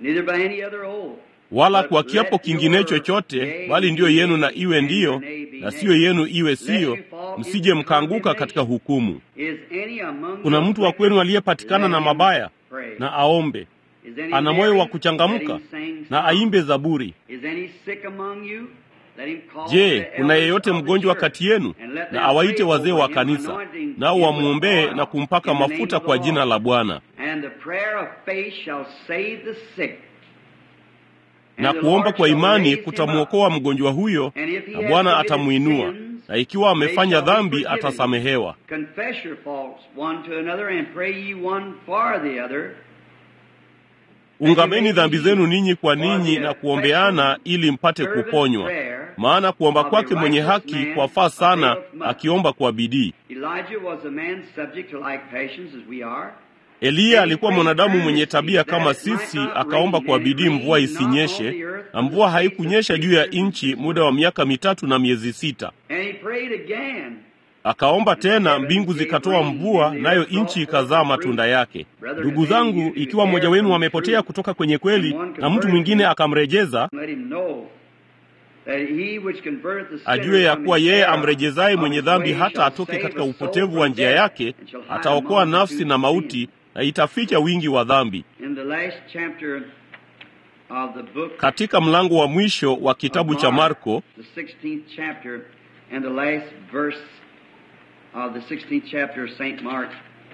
neither by any other oath. wala kwa kiapo kingine chochote, bali ndiyo yenu na iwe ndiyo, na siyo yenu iwe siyo, msije mkaanguka katika hukumu. Is any among Kuna you mtu wa kwenu aliyepatikana na mabaya, pray? na aombe, Is any ana moyo wa merry? kuchangamka, Let him sing na songs. aimbe zaburi. Is any sick among you? Let him call Je, the kuna elders yeyote of the mgonjwa church, kati yenu? and let Na them awaite pray wazee over wa him, kanisa, anointing nao him with wamwombee oil na kumpaka in the name mafuta of the kwa jina Lord. la Bwana. And the prayer of faith shall save the sick. And Na the kuomba Lord kwa shall imani raise him kutamwokoa up. mgonjwa huyo, And if he na has Bwana committed atamwinua, sins, na ikiwa amefanya they shall be dhambi forgiven. atasamehewa. Confess your faults one to another and pray ye one for the other. Ungameni dhambi zenu ninyi kwa ninyi na kuombeana ili mpate kuponywa. Maana kuomba kwake mwenye haki kwafaa sana, akiomba kwa bidii. Elijah was a man subject to like passions as we are. Eliya alikuwa mwanadamu mwenye tabia kama sisi, akaomba kwa bidii mvua isinyeshe, na mvua haikunyesha juu ya nchi muda wa miaka mitatu na miezi sita. And he prayed again. Akaomba tena, mbingu zikatoa mvua, nayo nchi ikazaa matunda yake. Ndugu zangu, ikiwa mmoja wenu amepotea kutoka kwenye kweli na mtu mwingine akamrejeza, Let him know that he which converteth the sinner ajue ya from kuwa his yeye error amrejezaye of mwenye his dhambi way hata shall atoke save katika a soul upotevu wa from njia death, yake, and shall hide ataokoa multitudes nafsi na of mauti, sins. na itaficha wingi wa dhambi. In the last chapter of the book Katika mlango wa mwisho wa kitabu of cha Mark, Marko, the 16th chapter and the last verse of the 16th chapter of St. Mark,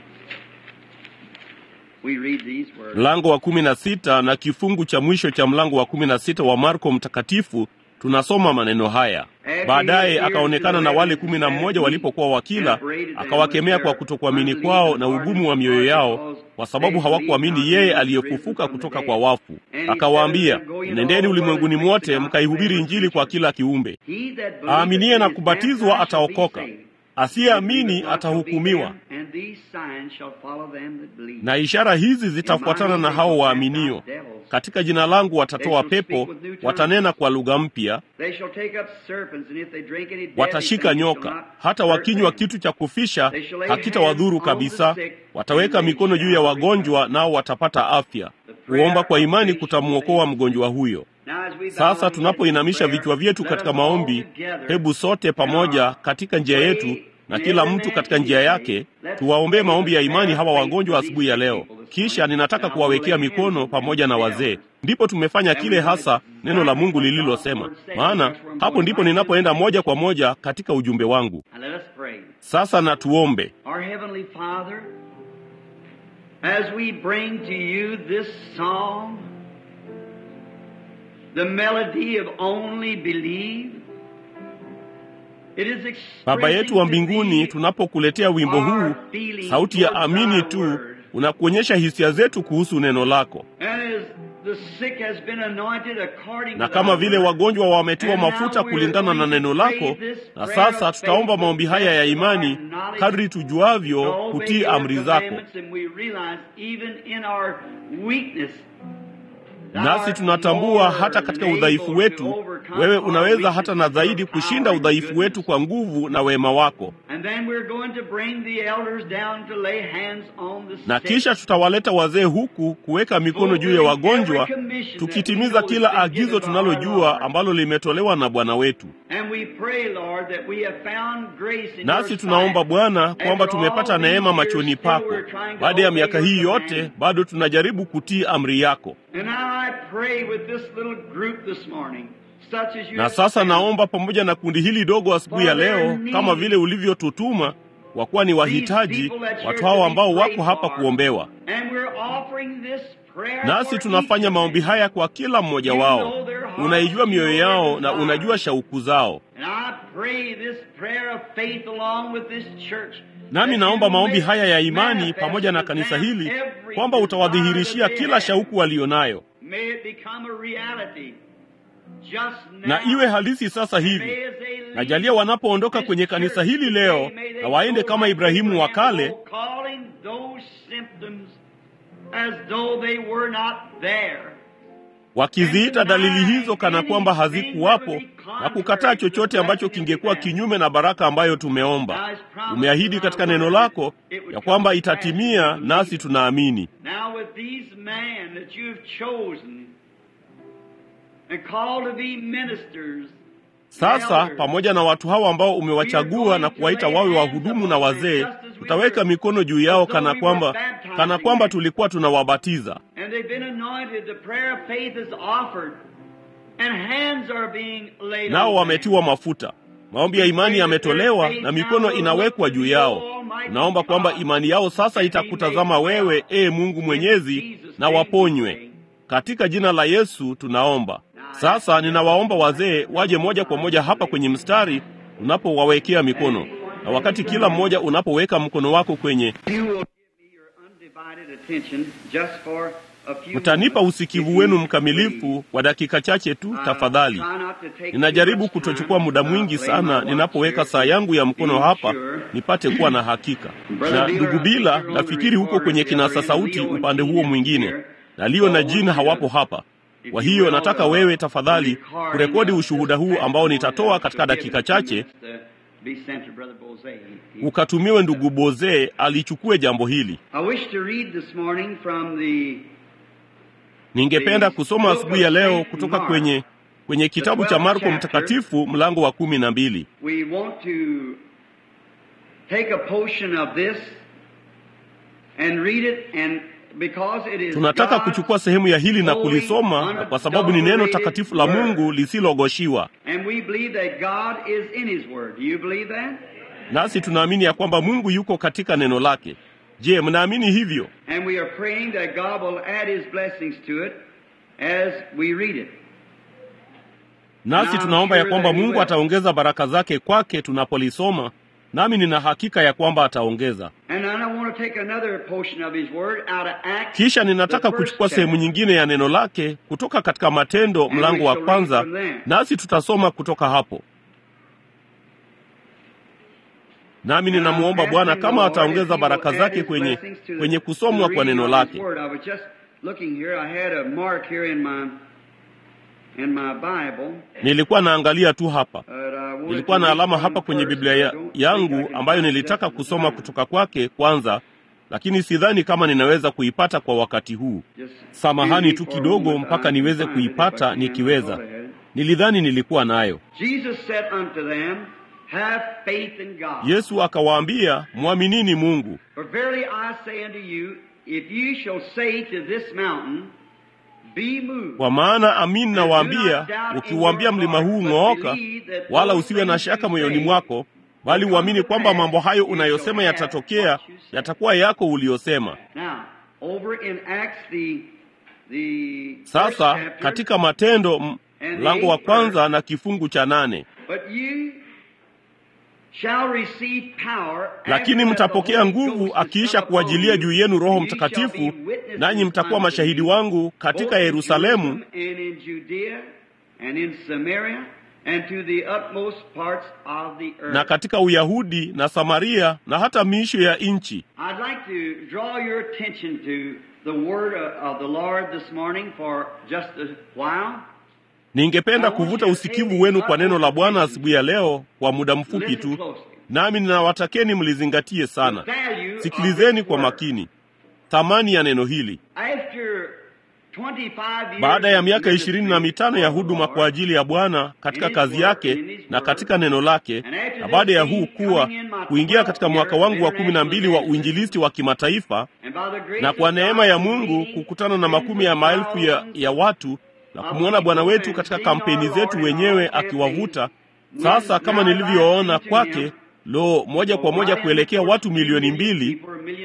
we read these words. mlango wa kumi na sita na kifungu cha mwisho cha mlango wa kumi na sita wa Marko mtakatifu tunasoma maneno haya. Baadaye akaonekana na wale kumi na mmoja walipokuwa wakila, akawakemea kwa kutokuamini kwao na ugumu wa mioyo yao, kwa sababu hawakuamini yeye aliyefufuka kutoka kwa wafu. Akawaambia, nendeni ulimwenguni mwote mkaihubiri Injili kwa kila kiumbe. He that believeth Aaminiye na and is kubatizwa baptized shall be ataokoka, saved. asiyeamini atahukumiwa. And these signs shall follow them that believe. Na ishara hizi zitafuatana na hao waaminio. Katika jina langu watatoa pepo, watanena kwa lugha mpya, They shall take up serpents, and if they drink any deadly watashika thing, it shall nyoka. not Hata hurt wakinywa them. kitu cha kufisha hakitawadhuru kabisa. Wataweka mikono juu ya wagonjwa, nao watapata afya. Kuomba kwa imani kutamwokoa mgonjwa huyo. Now, as we bow Sasa our tunapoinamisha heads in vichwa prayer, vyetu let katika us all maombi, together hebu sote pamoja katika njia yetu na kila mtu katika njia yake tuwaombee maombi ya imani hawa wagonjwa asubuhi ya leo. Kisha ninataka kuwawekea mikono pamoja na wazee. Ndipo tumefanya kile hasa neno la Mungu lililosema, maana hapo ndipo ninapoenda moja kwa moja katika ujumbe wangu. And let us pray. Sasa na tuombe. Our Heavenly Father, as we bring to you this song, the melody of only believe, it is Baba yetu wa mbinguni, expressing tunapokuletea wimbo huu, sauti ya amini tu, unakuonyesha hisia zetu kuhusu neno lako. And as the sick has been anointed according na to kama thy vile word, wagonjwa wametiwa And now mafuta we're kulingana na going to neno pray lako, this na prayer sasa of tutaomba faith maombi haya ya with imani our knowledge kadri tujuavyo to obey kutii your amri zako. commandments, and we realize even in our weakness, thou Nasi art tunatambua more hata katika than udhaifu able wetu, to overcome wewe our unaweza hata na weaknesses with zaidi your kushinda power and udhaifu goodness. wetu kwa nguvu na wema wako. And then we're going to bring the elders down to lay hands on the Na sick. kisha tutawaleta wazee huku kuweka mikono juu ya wagonjwa, tukitimiza kila agizo tunalojua ambalo limetolewa na Bwana wetu. And we pray, Lord, that we have found grace in Nasi your tunaomba sight. Bwana kwamba After tumepata all these neema years, machoni still pako. we're trying to Baada ya obey miaka your hii command. yote, bado tunajaribu kutii amri yako. And now I pray with this little group this morning, such as you Na have sasa sent. naomba pamoja na kundi hili dogo asubuhi ya leo, kama vile ulivyotutuma, kwa kuwa ni wahitaji, watu hawa ambao wako hapa kuombewa. And we're offering this prayer Nasi for tunafanya each of maombi them. haya kwa kila mmoja wao. Unaijua mioyo yao na unajua shauku zao. And I pray this prayer of faith along with this church. Nami that naomba you maombi may haya ya imani manifest pamoja na to kanisa them hili every kwamba utawadhihirishia desire that they kila have. shauku walionayo, May it become a reality just now. na iwe halisi sasa hivi. May as they leave Najalia wanapoondoka this kwenye kanisa church hili leo, today, may they na waende go kama like Ibrahimu wa Abraham, kale, oh, calling those symptoms as though they were not there. wakiziita dalili hizo kana kwamba hazikuwapo na kukataa chochote ambacho kingekuwa kinyume na baraka ambayo tumeomba. Umeahidi katika neno lako ya kwamba itatimia, nasi tunaamini. Now with these men that you have chosen and called to be ministers, Sasa pamoja na watu hawa ambao umewachagua na kuwaita wawe wahudumu na wazee, tutaweka mikono juu yao kana kwamba kana kwamba tulikuwa tunawabatiza. and they've been anointed, the prayer of faith is offered, and hands are being laid Nao on them. wametiwa mafuta, maombi ya imani yametolewa na mikono inawekwa juu yao. Naomba kwamba imani yao sasa itakutazama wewe, ee Mungu Mwenyezi, na waponywe katika jina la Yesu tunaomba. Sasa ninawaomba wazee waje moja kwa moja hapa kwenye mstari unapowawekea mikono, na wakati kila mmoja unapoweka mkono wako kwenye, You will give me your undivided attention just for a few mtanipa moments, usikivu if you wenu please. mkamilifu kwa dakika chache tu Uh, tafadhali. try not to take too Ninajaribu much kutochukua time. muda Uh, mwingi lay sana my watch ninapoweka here, saa yangu ya mkono being hapa sure. nipate kuwa na hakika. Brother Na Beeler, ndugu I think Bila, you're on the nafikiri huko recorder kwenye the other kinasa end, sauti Leo and upande huo Gene mwingine, here. na Leo na So I Jin want you hawapo to- hapa. if Kwa you hiyo will, nataka uh, wewe tafadhali record kurekodi in, uh, ushuhuda huu this ambao testimony nitatoa that katika will give dakika in a few chache, minutes to be sent to Brother Bozay. He- he- ukatumiwe ndugu Bozee alichukue jambo hili. I wish to read this morning from the Ningependa kusoma asubuhi ya leo kutoka kwenye kwenye kitabu cha Marko Mtakatifu mlango wa kumi na mbili. We want to take a portion of this and read it and because it is Tunataka God's kuchukua sehemu ya hili na holy, kulisoma na kwa sababu ni neno takatifu la Mungu lisilogoshiwa. And we believe that God is in his word. Do you believe that? Nasi tunaamini ya kwamba Mungu yuko katika neno lake. Je, mnaamini hivyo? And we are praying that God will add his blessings to it as we read it. Nasi tunaomba ya kwamba Mungu ataongeza baraka zake kwake tunapolisoma, nami nina hakika ya kwamba ataongeza. And then I want to take another portion of his word out of Acts. Kisha ninataka the first kuchukua sehemu chapter. nyingine ya neno lake kutoka katika Matendo mlango wa kwanza, nasi tutasoma kutoka hapo. Nami ninamwomba Bwana kama ataongeza baraka zake kwenye kwenye kusomwa kwa neno lake. I was just looking here. I had a mark here in my in my Bible. Nilikuwa naangalia tu hapa, but I wanted nilikuwa to na read alama from hapa kwenye first. Biblia I ya, don't think I yangu can ambayo find nilitaka just the kusoma time. kutoka kwake kwanza, lakini sidhani kama ninaweza kuipata kwa wakati huu. Just Samahani excuse tu me for a kidogo moment. mpaka I niweze can find it if I kuipata can. I nikiweza. thought I had it. Nilidhani nilikuwa nayo. Jesus said unto them, Have faith in God. Yesu akawaambia, mwaminini Mungu. For verily I say unto you, if you shall say to this mountain, Be moved. Kwa maana amin nawaambia, ukiuambia mlima huu ng'ooka, wala usiwe na shaka moyoni mwako, bali uamini kwamba mambo hayo unayosema yatatokea, yatakuwa yako uliyosema. Now, over in Acts the the first Sasa chapter, katika Matendo m- mlango wa kwanza na kifungu cha nane, But you shall receive power lakini after that the mtapokea Holy nguvu Ghost is akiisha come kuajilia upon juu you, yenu Roho and you shall Mtakatifu, be witnesses nanyi mtakuwa unto mashahidi me, wangu both katika in Yerusalemu Jerusalem and in Judea and in Samaria and to the utmost parts of the earth. na katika Uyahudi na Samaria na hata miisho ya nchi. I'd like to draw your attention to the word of, of the Lord this morning for just a while. Ningependa kuvuta usikivu wenu kwa neno la Bwana asubuhi ya leo kwa muda mfupi Listen tu, closely. nami ninawatakeni mlizingatie sana. The value of Sikilizeni this kwa word. makini thamani ya neno hili. After 25 years Baada ya of miaka ishirini na mitano ya ministry huduma for the kwa Lord, ajili ya Bwana katika kazi yake na katika neno lake, And after na baada ya this huu being kuwa coming in my kuingia katika 12th mwaka year wangu wa of kumi na mbili wa international uinjilisti wa kimataifa, And by the grace na kwa of neema God, ya Mungu meeting kukutana na makumi ya tens of maelfu ya, thousands ya watu na kumwona Bwana wetu katika kampeni zetu wenyewe akiwavuta. Sasa kama nilivyoona kwake, lo, moja kwa moja kuelekea watu milioni mbili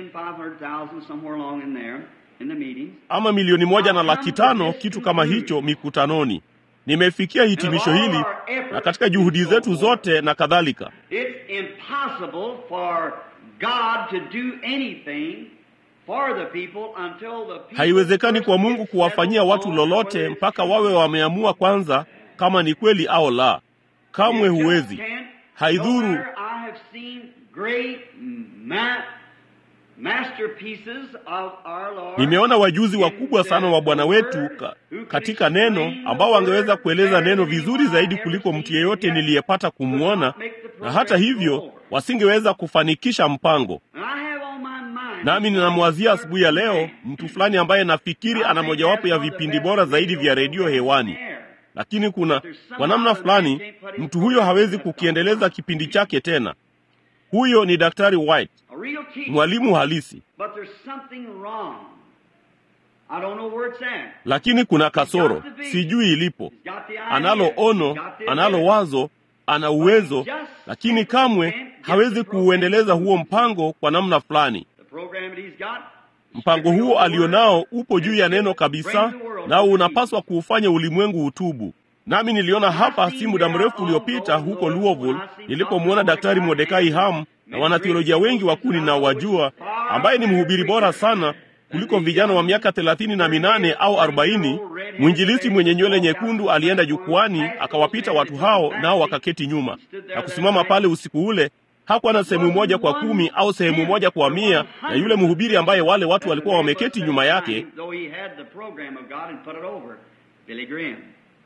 ama milioni moja na laki tano, kitu kama hicho mikutanoni. Nimefikia hitimisho hili na katika juhudi zetu zote na kadhalika. It's impossible for God to do anything for the people until the people Haiwezekani kwa first Mungu get kuwafanyia settled watu on lolote whether it's mpaka true. wawe wameamua kwanza kama ni kweli au la. Kamwe You just huwezi. can't. Haidhuru. No matter, I have seen great ma- masterpieces of our Lord Nimeona wajuzi in wakubwa sana wa the Bwana wetu Word ka, who could katika neno explain the ambao wangeweza Word kueleza better neno than vizuri anyone zaidi I ever kuliko seen, mtu yeyote yet niliyepata could kumwona, not make the na hata program go hivyo forward. wasingeweza kufanikisha mpango. And I have on my mind Nami ninamwazia asubuhi ya leo mtu fulani ambaye nafikiri ana mojawapo ya vipindi bora zaidi vya redio hewani, lakini kuna kwa namna fulani mtu huyo hawezi kukiendeleza kipindi chake tena. Huyo ni Daktari White, A real teacher. mwalimu halisi, But there's something wrong. I don't know where it's at. lakini kuna kasoro, sijui ilipo. He's got the idea. Analo ono, He's got the analo ability. wazo, ana uwezo, lakini kamwe hawezi kuuendeleza huo mpango kwa namna fulani. The program that he's got, Mpango huo alionao upo juu ya neno kabisa, nao unapaswa kuufanya ulimwengu utubu. Nami niliona hapa si muda mrefu uliopita huko Louisville nilipomwona Daktari Mordekai Ham na wanatheolojia wengi wakuu ninaowajua, ambaye ni mhubiri bora sana kuliko vijana wa miaka thelathini na minane au arobaini. Mwinjilisti mwenye nywele nyekundu alienda jukwani akawapita watu hao, nao wakaketi nyuma na kusimama pale usiku ule hakuwa na sehemu moja kwa kumi au sehemu moja kwa mia ya yule mhubiri ambaye wale watu walikuwa wameketi nyuma yake, Though he had the program of God and put it over, Billy Graham.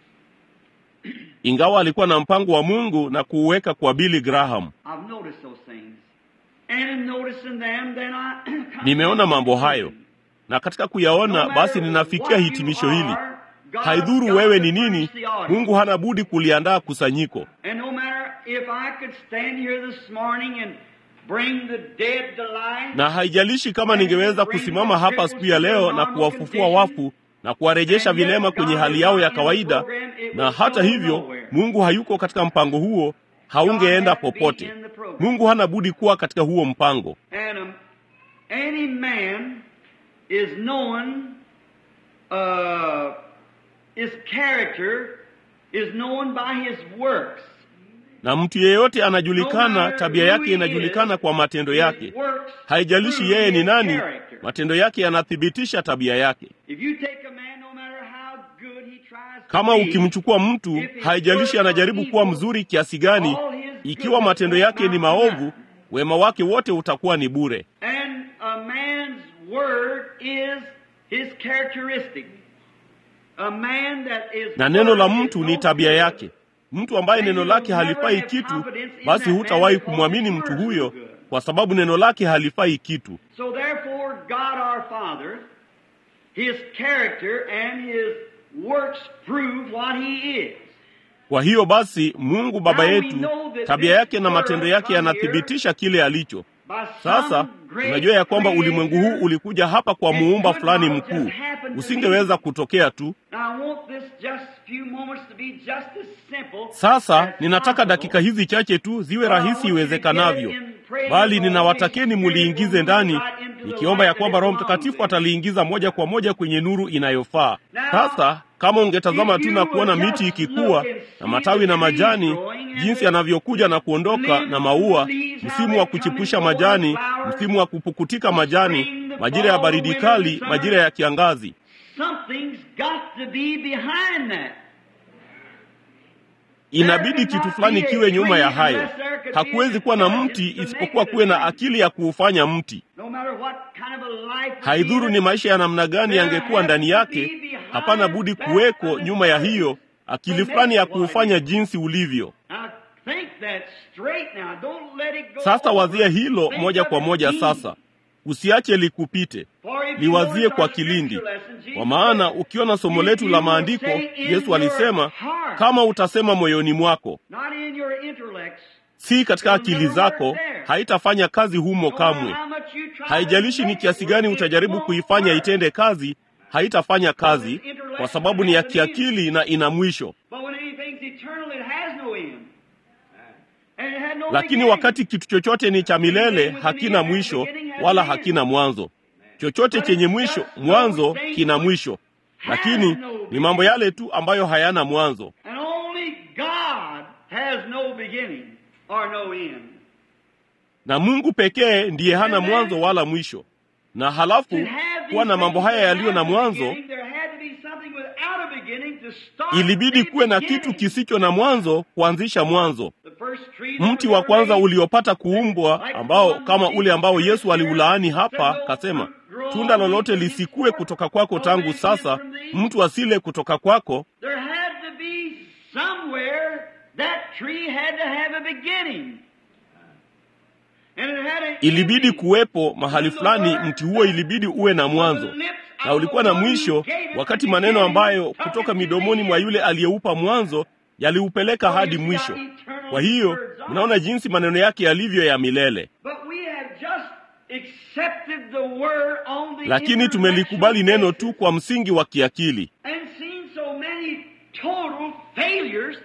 ingawa alikuwa na mpango wa Mungu na kuuweka kwa Billy Graham. I've noticed those things. And in noticing them, then I come Nimeona to mambo hayo, conclusion. na katika kuyaona No basi matter ninafikia what hitimisho you hili: are, God's haidhuru got wewe to ni nini, furnish the audience. Mungu hana budi kuliandaa kusanyiko. And no matter if I could stand here this morning and bring the dead to life, Na haijalishi kama ningeweza kusimama hapa asubuhi ya leo na kuwafufua wafu na kuwarejesha vilema kwenye hali yao ya kawaida, na hata hivyo Mungu hayuko katika mpango huo, haungeenda popote. Mungu hana budi kuwa katika huo mpango. and um, any man is known, uh, his character is known by his works. Na mtu yeyote anajulikana, tabia yake inajulikana kwa matendo yake. His works Haijalishi prove yeye ni his nani, character. matendo yake yanathibitisha tabia yake. If you take a man, no matter how good he tries to Kama be, ukimchukua mtu, haijalishi anajaribu kuwa mzuri kiasi gani, ikiwa matendo yake ni maovu, wema wake wote utakuwa ni bure. And a man's word is his characteristic. A man that is Na neno la word is mtu no ni tabia good. yake. Mtu ambaye neno lake halifai kitu, basi hutawahi kumwamini mtu huyo, kwa sababu neno lake halifai kitu. So therefore, God our Father, His character and His works prove what He is. Kwa hiyo basi, Mungu Baba yetu, tabia yake na matendo yake yanathibitisha kile alicho. By Sasa some great tunajua ya kwamba ulimwengu huu creator, ulikuja hapa kwa muumba fulani mkuu, usingeweza kutokea tu. Now, I want this just few moments to be just as simple Sasa as ninataka possible. dakika hizi chache tu ziwe rahisi iwezekanavyo, bali ninawatakeni muliingize ndani, nikiomba ya kwamba Roho Mtakatifu ataliingiza moja kwa moja kwenye nuru inayofaa. Sasa kama ungetazama tu na kuona miti ikikua na matawi na majani, jinsi yanavyokuja na kuondoka, na maua, msimu wa kuchipusha majani, msimu wa kupukutika majani, majira ya baridi kali, majira ya kiangazi, Something's got to be behind that. inabidi kitu fulani kiwe nyuma ya hayo. Hakuwezi kuwa na mti isipokuwa kuwe na akili ya kuufanya mti. No matter what kind of a life Haidhuru ni maisha ya namna gani yangekuwa ndani yake, hapana budi kuweko nyuma ya hiyo akili fulani ya kuufanya jinsi ulivyo. Now, think that straight now. Don't let it go Sasa over. wazia hilo Think moja of kwa it moja deep. sasa, usiache likupite. For if you Liwazie notice kwa our kilindi, scripture lesson, Jesus kwa maana said, ukiona somo if letu you la will maandiko, say in Yesu your alisema heart, kama utasema moyoni mwako, not in your intellects, si katika akili zako, haitafanya kazi humo no matter kamwe. how much you try to Haijalishi ni make kiasi it gani work, it utajaribu won't kuifanya work. itende kazi, haitafanya kazi kwa sababu ni ya kiakili na ina mwisho. But when anything's eternal, it has no end. And it had no Lakini beginning. wakati kitu chochote ni cha milele, hakina mwisho wala hakina mwanzo. Chochote chenye mwisho, mwanzo kina mwisho, lakini ni mambo yale tu ambayo hayana mwanzo. And only God has no beginning or no end. Na Mungu pekee ndiye hana mwanzo wala mwisho. Na halafu To have these kuwa na mambo things haya that yaliyo na have a mwanzo, beginning, there had to be something without a beginning to start ilibidi the kuwe na beginning. kitu kisicho na mwanzo kuanzisha mwanzo. The first mti wa kwanza uliopata kuumbwa, ambao kama ule ambao Yesu aliulaani hapa, kasema tunda lolote lisikue kutoka kwako tangu sasa, mtu asile kutoka kwako. There had to be somewhere that tree had to have a beginning. And it had an Ilibidi ending. kuwepo mahali fulani, mti huo ilibidi uwe na mwanzo na ulikuwa na mwisho, wakati maneno ambayo kutoka midomoni mwa yule aliyeupa mwanzo yaliupeleka hadi mwisho. Kwa hiyo mnaona jinsi maneno yake yalivyo ya milele. But we have just accepted the word on the Lakini tumelikubali neno tu intellectual kwa msingi wa kiakili, and seen so many total failures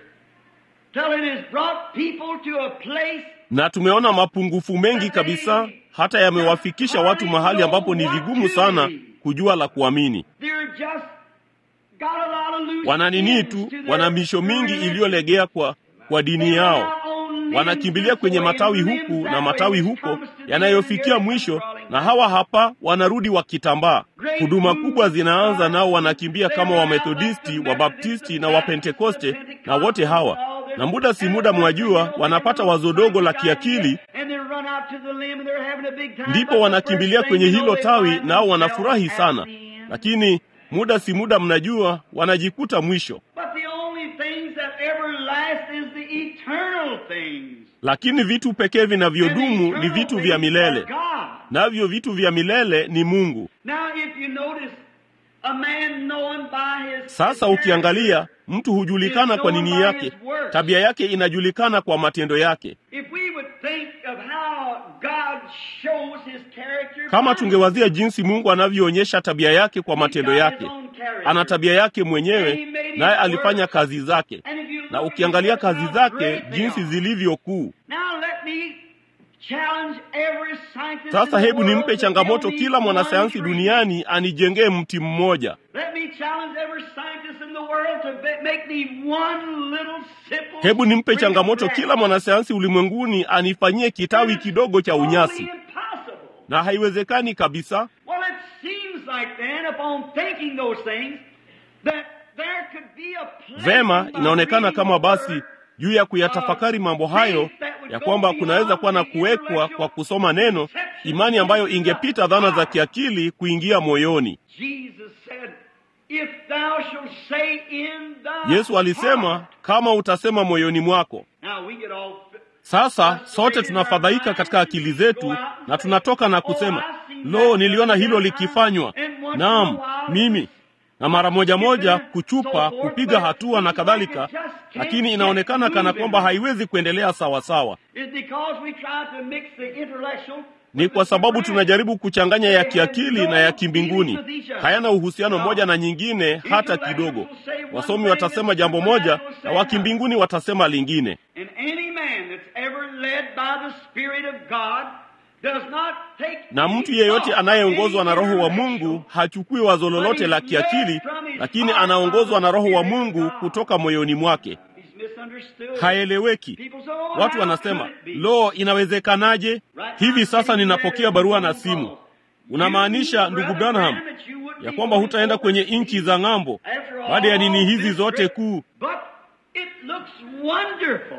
till it has brought people to a place na tumeona mapungufu mengi kabisa, hata yamewafikisha watu mahali ambapo ni vigumu sana kujua la kuamini. they're just got a lot of loose Wana nini ends tu, to their wana misho mingi religion. iliyolegea kwa kwa dini They yao. rely on limbs Wanakimbilia kwenye this way, matawi limbs huku that na way, matawi which huko comes to the yanayofikia end, mwisho, crawling na back. hawa hapa wanarudi wakitambaa. Huduma kubwa zinaanza, nao wanakimbia kama Wamethodisti, Wabaptisti na Wapentekoste na wote hawa, na muda si muda, mwajua, wanapata wazo dogo la kiakili, And they run out to the limb and they're having a big time. ndipo But the wanakimbilia first kwenye thing you hilo know, they tawi, find nao wanafurahi themselves sana, at the end. lakini muda si muda, mnajua, wanajikuta mwisho. But the only things that ever last is the eternal things. Lakini vitu pekee And the vinavyodumu ni eternal vitu things vya are milele, God. navyo vitu vya milele ni Mungu. Now if you notice, a man known by his Sasa ukiangalia, mtu hujulikana kwa nini yake, tabia yake inajulikana kwa matendo yake. If we would think of how God shows his character, Kama by tungewazia jinsi Mungu anavyoonyesha tabia yake kwa matendo yake, ana tabia yake mwenyewe, naye alifanya kazi zake, And if you look na at ukiangalia how kazi zake great they jinsi are. zilivyo kuu. Now let me challenge every scientist in Sasa the hebu world nimpe to changamoto build me kila mwanasayansi one tree. duniani anijengee mti mmoja. Let me challenge every scientist in the world to be- make me one little simple Hebu nimpe sprig of changamoto grass. kila mwanasayansi ulimwenguni anifanyie kitawi kidogo cha Totally unyasi, impossible. na haiwezekani kabisa. Well, it seems like then, upon thinking those things, that there could be a place Vema, by inaonekana reading kama the basi word, juu ya kuyatafakari mambo hayo ya kwamba kunaweza kuwa na kuwekwa kwa kusoma neno, imani ambayo ingepita dhana za kiakili kuingia moyoni. Jesus said, If thou shalt say in thy Yesu alisema, heart. kama utasema moyoni mwako. Now we get all Sasa sote tunafadhaika katika akili zetu na tunatoka na kusema, lo, niliona hilo likifanywa. Naam, mimi na mara moja moja kuchupa, kupiga hatua na kadhalika, lakini inaonekana kana kwamba haiwezi kuendelea sawa sawa. is because we try to mix the intellectual Ni kwa sababu tunajaribu kuchanganya ya kiakili na ya kimbinguni, hayana uhusiano moja na nyingine hata kidogo. Wasomi watasema jambo moja na wakimbinguni watasema lingine. And any man that's ever led by the Spirit of God does not take Na mtu yeyote anayeongozwa na Roho wa Mungu hachukui wazo lolote la kiakili, lakini anaongozwa na Roho wa Mungu kutoka moyoni mwake. He's misunderstood. Haeleweki. People say, oh, Watu how wanasema, could it be? lo, inawezekanaje? Hivi sasa ninapokea barua na simu. Unamaanisha ndugu Branham ya kwamba hutaenda kwenye nchi za ng'ambo baada ya nini hizi zote kuu? But it looks wonderful.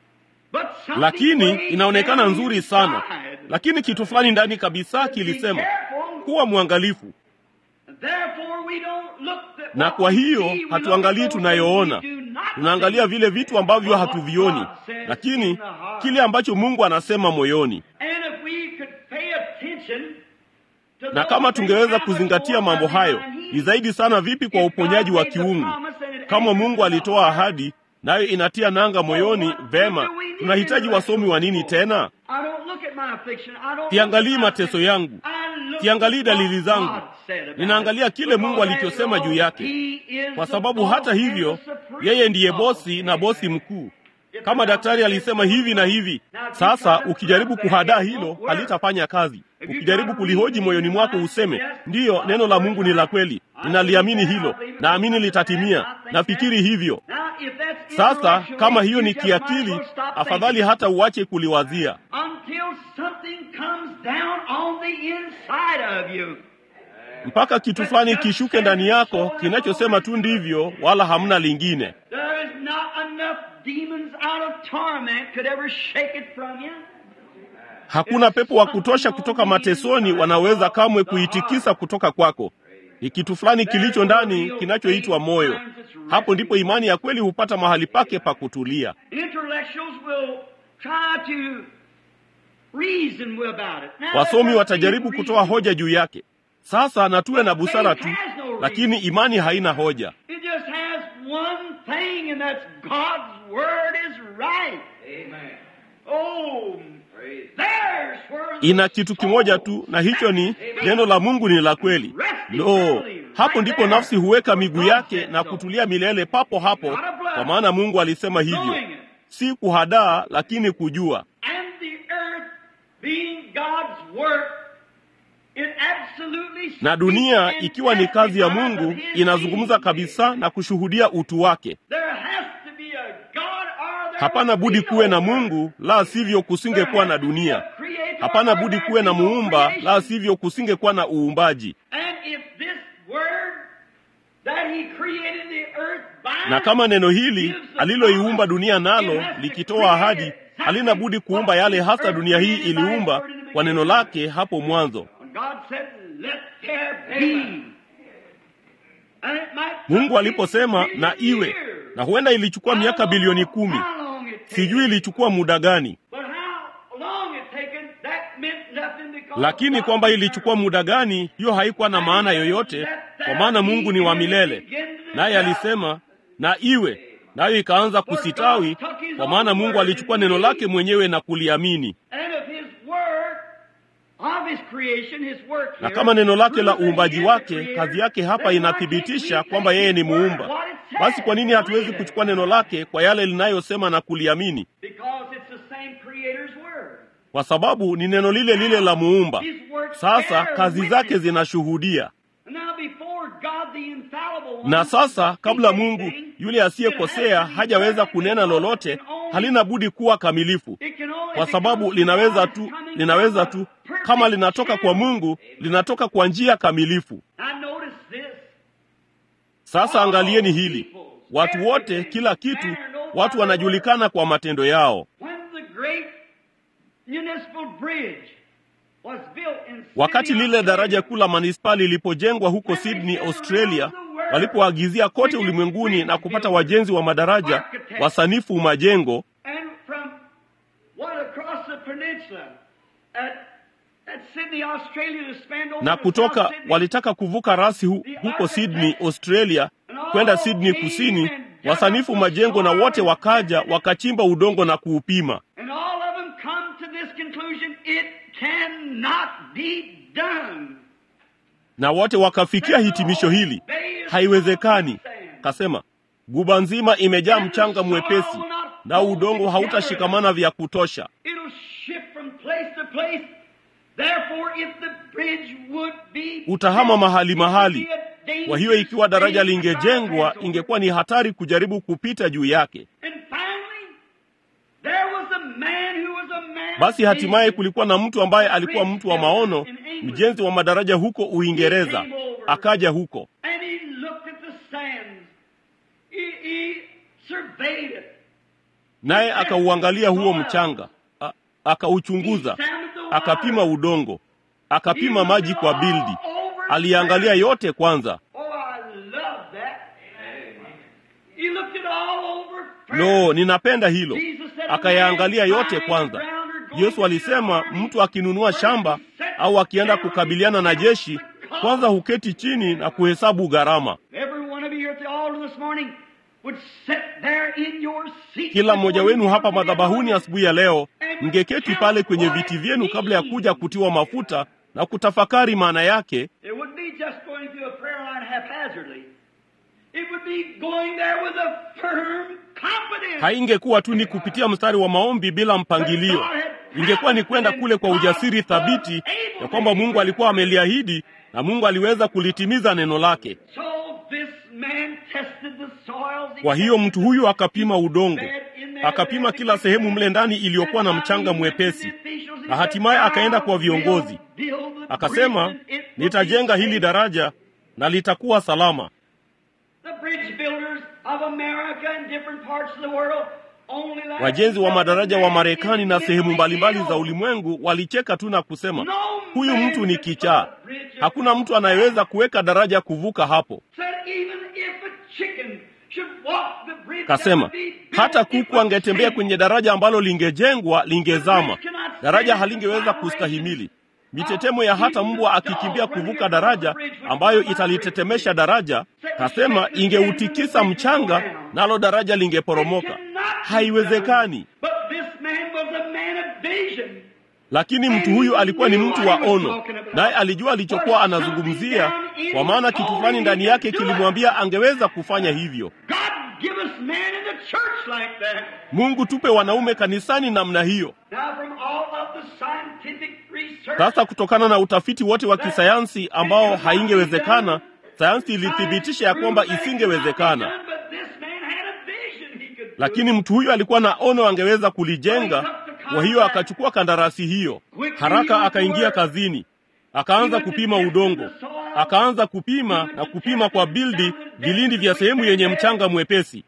But something Lakini way inaonekana down nzuri sana, inside lakini kitu fulani ndani kabisa kilisema kuwa mwangalifu. Therefore we don't look at Na what kwa we hiyo see, we look hatuangalii at those tunayoona, things we do not tunaangalia see. vile vitu ambavyo But hatuvioni, what God says lakini in the heart. kile ambacho Mungu anasema moyoni. And if we could pay attention to Na those kama things, tungeweza how much kuzingatia more mambo does he hayo, mind ni healing? zaidi sana vipi kwa uponyaji wa kiungu. Kama Mungu alitoa ahadi, nayo inatia nanga moyoni, vema, tunahitaji wasomi wa nini tena? I don't look at my affliction. I don't Siangalii look at my mateso yangu, I look siangalii at dalili what zangu, God said about ninaangalia it. kile Mungu Because alichosema after juu all, yake, he is kwa the sababu boss hata and hivyo the supreme yeye ndiye boss. bosi na bosi mkuu. Kama daktari alisema hivi na hivi, sasa ukijaribu kuhadaa hilo halitafanya kazi. Ukijaribu kulihoji moyoni mwako useme, ndiyo, neno la Mungu ni la kweli, ninaliamini hilo, naamini litatimia, nafikiri hivyo. Now, if that's Sasa intellectual, kama hiyo you ni just might as kiakili, well stop afadhali thinking. hata uache kuliwazia until something comes down on the inside of you. mpaka kitu fulani kishuke ndani yako kinachosema tu ndivyo, wala hamna lingine. There is not enough demons out of torment could ever shake it from you. Hakuna pepo wa kutosha kutoka matesoni wanaweza kamwe kuitikisa kutoka kwako. Ni kitu fulani kilicho ndani kinachoitwa moyo. Hapo ndipo imani ya kweli hupata mahali pake pa kutulia. Intellectuals will try to reason about it. Now, Wasomi let's watajaribu see kutoa reason. hoja juu yake. Sasa na tuwe na busara tu, lakini imani haina hoja. It just has one thing, and that's God's word is right. Amen. Oh, there's where the Ina kitu kimoja soul tu, na hicho ni neno la Mungu ni la kweli. Lo, hapo ndipo nafsi huweka miguu yake na kutulia milele papo hapo, kwa maana Mungu alisema hivyo, si kuhadaa, lakini kujua. And the earth being God's work, it absolutely Na dunia speaks and ikiwa ni kazi ya testifies Mungu of His inazungumza being. kabisa na kushuhudia utu wake. There has to be a God or there Hapana would be budi no kuwe na earth. Mungu, la sivyo kusingekuwa na dunia. Hapana budi kuwe na muumba, la sivyo kusingekuwa na uumbaji. And if this word that he created the earth by Na kama neno hili aliloiumba dunia nalo likitoa ahadi, halina budi kuumba yale hasa dunia hii iliumba kwa neno lake hapo mwanzo. When God said, "Let there be," and it might Mungu take aliposema billion na iwe, years. na huenda ilichukua miaka bilioni kumi, How long it takes. sijui ilichukua muda gani, But how long it taken, that meant nothing because lakini God kwamba was ilichukua muda gani, hiyo haikuwa na maana yoyote, kwa maana Mungu ni wa milele. Naye alisema na iwe, nayo ikaanza kusitawi, kwa maana Mungu alichukua neno lake mwenyewe na kuliamini. And of his work, of his creation, his work Na here, kama neno lake la proves that he uumbaji is the wake, creator, kazi yake hapa then why inathibitisha can't we kwamba take yeye ni his word, muumba. what it says, Basi kwa nini hatuwezi believe it? kuchukua neno lake kwa yale linayosema na kuliamini? Because it's the same creator's word. Kwa sababu ni neno lile lile la muumba. His works Sasa bear kazi witness. zake zinashuhudia. Now before God, the infallible one, Na sasa kabla speaks Mungu anything, yule asiyekosea hajaweza kunena lolote, halina budi kuwa kamilifu, it can only kwa sababu become linaweza God tu coming linaweza from tu a perfect kama linatoka kwa channel. Mungu, linatoka kwa njia kamilifu. Now notice this. Sasa angalieni hili, watu wote, kila kitu, watu wanajulikana kwa matendo yao. When the great municipal bridge was built in Wakati Sydney, lile daraja Australia, kuu la manispaa lilipojengwa huko Sydney, Australia, walipoagizia kote ulimwenguni na kupata wajenzi wa madaraja, wasanifu majengo, and from what across the peninsula at, at Sydney, Australia to span over na to kutoka South Sydney, walitaka kuvuka rasi hu, huko Sydney, Australia kwenda Sydney kusini, wasanifu majengo na wote wakaja wakachimba udongo na kuupima, and all of them come to this conclusion: it cannot be done. na wote wakafikia hitimisho hili, haiwezekani. Kasema guba nzima imejaa mchanga mwepesi na udongo hautashikamana vya kutosha. It'll shift from place to place. Therefore, if the bridge would be Utahama mahali it would mahali. be a dangerous Kwa hiyo ikiwa daraja thing to try to lingejengwa, pass over. ingekuwa ni hatari kujaribu kupita juu yake. And finally, there was a man who was a man. Basi of hatimaye vision. kulikuwa na mtu ambaye alikuwa mtu wa maono, mjenzi wa madaraja huko Uingereza, akaja huko And he looked at the sands. He, he surveyed it. naye akauangalia huo mchanga, a- akauchunguza, akapima udongo, akapima maji kwa bildi, aliangalia yote kwanza. Oh, I love that. He looked it all over. Lo, ninapenda hilo. Jesus said, Akayaangalia yote "Man kwanza. buying ground or going Yesu to alisema the army, mtu akinunua shamba au akienda kukabiliana na jeshi, kwanza huketi chini na kuhesabu gharama. Every one of you here at the altar this morning would sit there in your seat Kila mmoja before wenu you hapa come to the madhabahuni altar. asubuhi ya leo, mngeketi pale kwenye viti vyenu kabla ya kuja kutiwa mafuta na kutafakari maana yake. It wouldn't be just going through a prayer line haphazardly. It would be going there with a firm confidence. Haingekuwa tu ni kupitia mstari wa maombi bila mpangilio, ingekuwa ni kwenda kule kwa ujasiri thabiti ya kwamba Mungu alikuwa ameliahidi na Mungu aliweza kulitimiza neno lake. So this man tested the soils. Kwa hiyo mtu huyu akapima udongo, akapima kila sehemu mle ndani iliyokuwa na mchanga mwepesi, na hatimaye akaenda kwa viongozi akasema, nitajenga hili daraja na litakuwa salama. The bridge builders of America and different parts of the world Wajenzi wa madaraja wa Marekani na sehemu mbalimbali za ulimwengu walicheka tu na kusema, huyu mtu ni kichaa, hakuna mtu anayeweza kuweka daraja kuvuka hapo. Kasema hata kuku angetembea kwenye daraja ambalo lingejengwa lingezama, daraja halingeweza kustahimili mitetemo ya hata mbwa akikimbia kuvuka daraja ambayo italitetemesha daraja. Kasema ingeutikisa mchanga, nalo daraja lingeporomoka. Haiwezekani. Lakini mtu huyu alikuwa ni mtu wa ono, naye alijua alichokuwa anazungumzia, kwa maana kitu fulani ndani yake kilimwambia angeweza kufanya hivyo. Mungu, tupe wanaume kanisani namna hiyo. Sasa kutokana na utafiti wote wa kisayansi ambao haingewezekana, sayansi ilithibitisha ya kwamba isingewezekana, lakini mtu huyu alikuwa na ono, angeweza kulijenga. Kwa hiyo akachukua kandarasi hiyo haraka, akaingia kazini, akaanza kupima udongo, akaanza kupima na kupima kwa bildi vilindi vya sehemu yenye mchanga mwepesi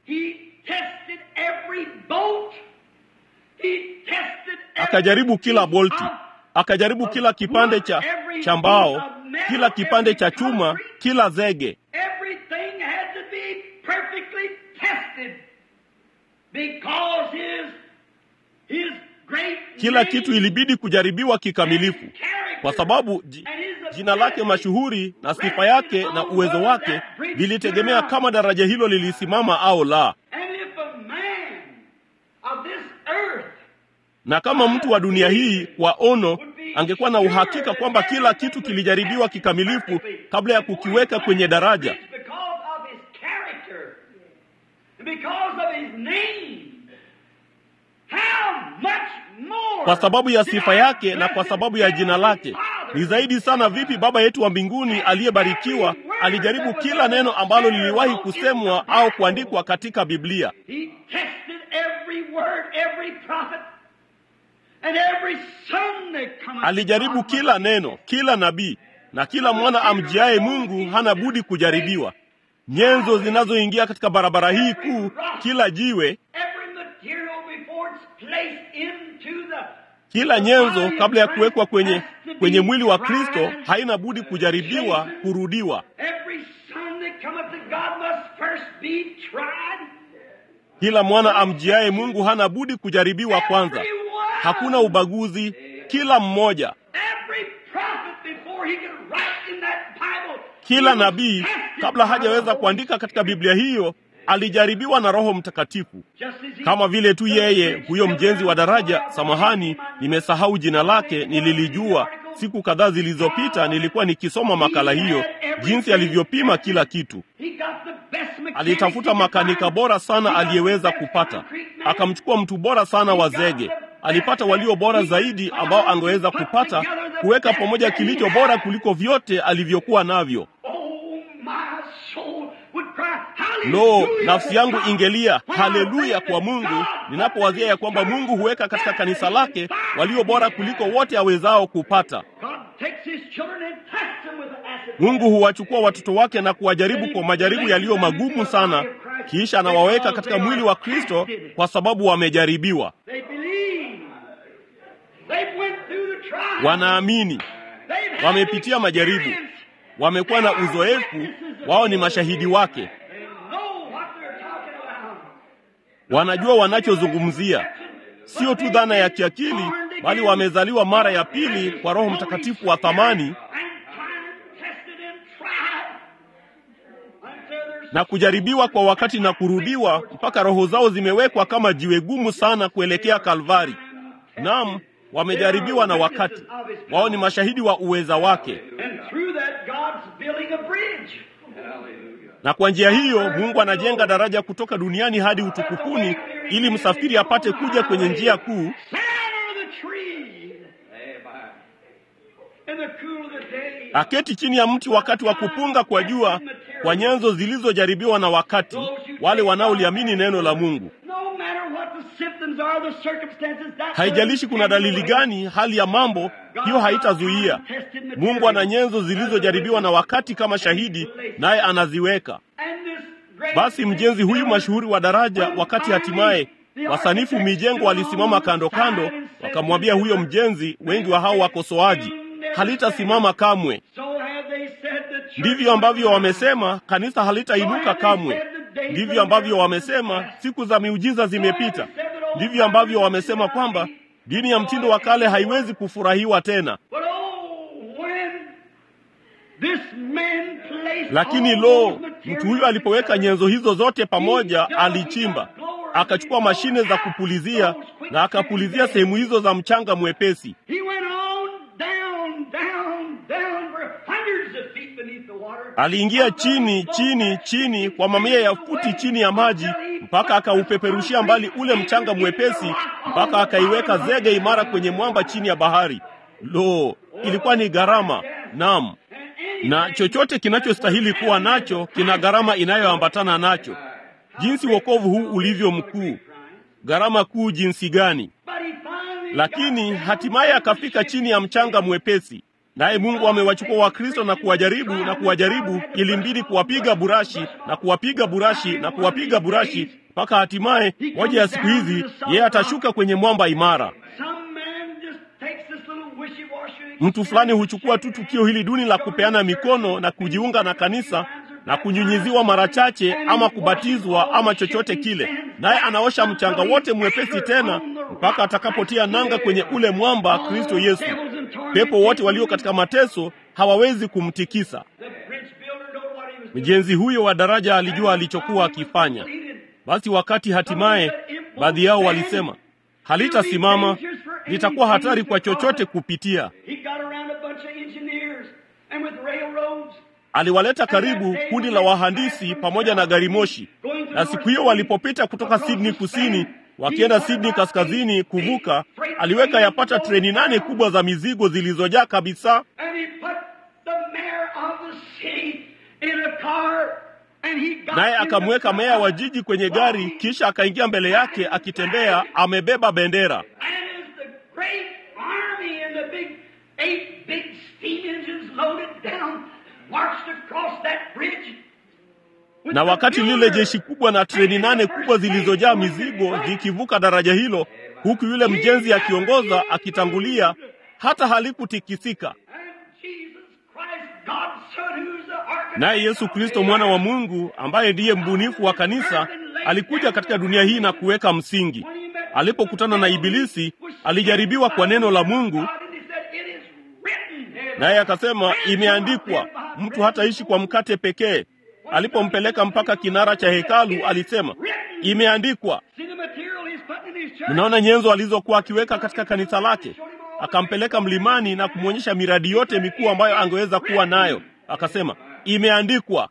akajaribu kila bolti, akajaribu kila kipande cha cha mbao, kila kipande cha chuma, kila zege. Kila kitu ilibidi kujaribiwa kikamilifu, kwa sababu jina lake mashuhuri na sifa yake na uwezo wake vilitegemea kama daraja hilo lilisimama au la. na kama mtu wa dunia hii kwa ono angekuwa na uhakika kwamba kila kitu kilijaribiwa kikamilifu kabla ya kukiweka kwenye daraja, kwa sababu ya sifa yake na kwa sababu ya jina lake, ni zaidi sana vipi Baba yetu wa mbinguni aliyebarikiwa alijaribu kila neno ambalo liliwahi kusemwa au kuandikwa katika Biblia. Alijaribu kila neno, kila nabii na kila mwana amjiaye Mungu hana budi kujaribiwa. Nyenzo zinazoingia katika barabara hii kuu, kila jiwe, kila nyenzo kabla ya kuwekwa kwenye kwenye mwili wa Kristo haina budi kujaribiwa, kurudiwa. Kila mwana amjiaye Mungu hana budi kujaribiwa kwanza. Hakuna ubaguzi, kila mmoja. Kila nabii kabla hajaweza kuandika katika Biblia hiyo alijaribiwa na Roho Mtakatifu, kama vile tu yeye huyo mjenzi wa daraja. Samahani, nimesahau jina lake, nililijua siku kadhaa zilizopita. Nilikuwa nikisoma makala hiyo, jinsi alivyopima kila kitu. Alitafuta makanika bora sana aliyeweza kupata, akamchukua mtu bora sana wa zege alipata walio bora zaidi ambao angeweza kupata, kuweka pamoja kilicho bora kuliko vyote alivyokuwa navyo. Lo, nafsi yangu ingelia haleluya kwa Mungu ninapowazia ya kwamba Mungu huweka katika kanisa lake walio bora kuliko wote awezao kupata. Mungu huwachukua watoto wake na kuwajaribu kwa majaribu yaliyo magumu sana, kisha anawaweka katika mwili wa Kristo kwa sababu wamejaribiwa. Wanaamini, wamepitia majaribu, wamekuwa na uzoefu, wao ni mashahidi wake, wanajua wanachozungumzia. Sio tu dhana ya kiakili, bali wamezaliwa mara ya pili kwa Roho Mtakatifu wa thamani na kujaribiwa kwa wakati na kurudiwa mpaka roho zao zimewekwa kama jiwe gumu sana kuelekea Kalvari. Naam, wamejaribiwa na wakati wao, ni mashahidi wa uweza wake, na kwa njia hiyo Mungu anajenga daraja kutoka duniani hadi utukufuni, ili msafiri apate kuja kwenye njia kuu aketi chini ya mti wakati wa kupunga kwa jua, kwa nyenzo zilizojaribiwa na wakati, wale wanaoliamini neno la Mungu. Haijalishi kuna dalili gani, hali ya mambo hiyo haitazuia. Mungu ana nyenzo zilizojaribiwa na wakati kama shahidi, naye anaziweka. Basi mjenzi huyu mashuhuri wa daraja, wakati hatimaye wasanifu mijengo walisimama kando kando, wakamwambia huyo mjenzi, wengi wa hao wakosoaji, halitasimama kamwe. Ndivyo ambavyo wamesema kanisa halitainuka kamwe. Ndivyo ambavyo wamesema siku za miujiza zimepita. Ndivyo ambavyo wamesema kwamba dini ya mtindo wa kale haiwezi kufurahiwa tena. Lakini lo, mtu huyo alipoweka nyenzo hizo zote pamoja, alichimba akachukua mashine za kupulizia na akapulizia sehemu hizo za mchanga mwepesi. Aliingia chini chini chini kwa mamia ya futi chini ya maji mpaka akaupeperushia mbali ule mchanga mwepesi mpaka akaiweka zege imara kwenye mwamba chini ya bahari. Lo, ilikuwa ni gharama. Naam, na chochote kinachostahili kuwa nacho kina gharama inayoambatana nacho. Jinsi wokovu huu ulivyo mkuu, gharama kuu jinsi gani! Lakini hatimaye akafika chini ya mchanga mwepesi. Naye Mungu amewachukua Wakristo na kuwajaribu na kuwajaribu, ilimbidi kuwapiga burashi na kuwapiga burashi na kuwapiga burashi mpaka hatimaye moja ya siku hizi yeye atashuka kwenye mwamba imara. Mtu fulani huchukua tu tukio hili duni la kupeana mikono na kujiunga na kanisa na kunyunyiziwa mara chache ama kubatizwa ama chochote kile, naye anaosha mchanga wote mwepesi tena mpaka atakapotia nanga kwenye ule mwamba, Kristo Yesu. Pepo wote walio katika mateso hawawezi kumtikisa. Mjenzi huyo wa daraja alijua alichokuwa akifanya. Basi wakati hatimaye baadhi yao walisema halitasimama, litakuwa hatari kwa chochote kupitia. Aliwaleta karibu kundi la wahandisi pamoja na gari moshi, na siku hiyo walipopita kutoka Sydney kusini wakienda Sydney kaskazini kuvuka, aliweka yapata treni nane kubwa za mizigo zilizojaa kabisa, naye akamweka meya wa jiji kwenye gari, kisha akaingia mbele yake akitembea amebeba bendera na wakati lile jeshi kubwa na treni nane kubwa zilizojaa mizigo zikivuka daraja hilo, huku yule mjenzi akiongoza akitangulia, hata halikutikisika. Naye Yesu Kristo mwana wa Mungu, ambaye ndiye mbunifu wa kanisa, alikuja katika dunia hii na kuweka msingi. Alipokutana na Ibilisi, alijaribiwa kwa neno la Mungu, naye akasema, imeandikwa, mtu hataishi kwa mkate pekee. Alipompeleka mpaka kinara cha hekalu alisema, imeandikwa. Mnaona nyenzo alizokuwa akiweka katika kanisa lake. Akampeleka mlimani na kumwonyesha miradi yote mikuu ambayo angeweza kuwa nayo. Akasema, imeandikwa.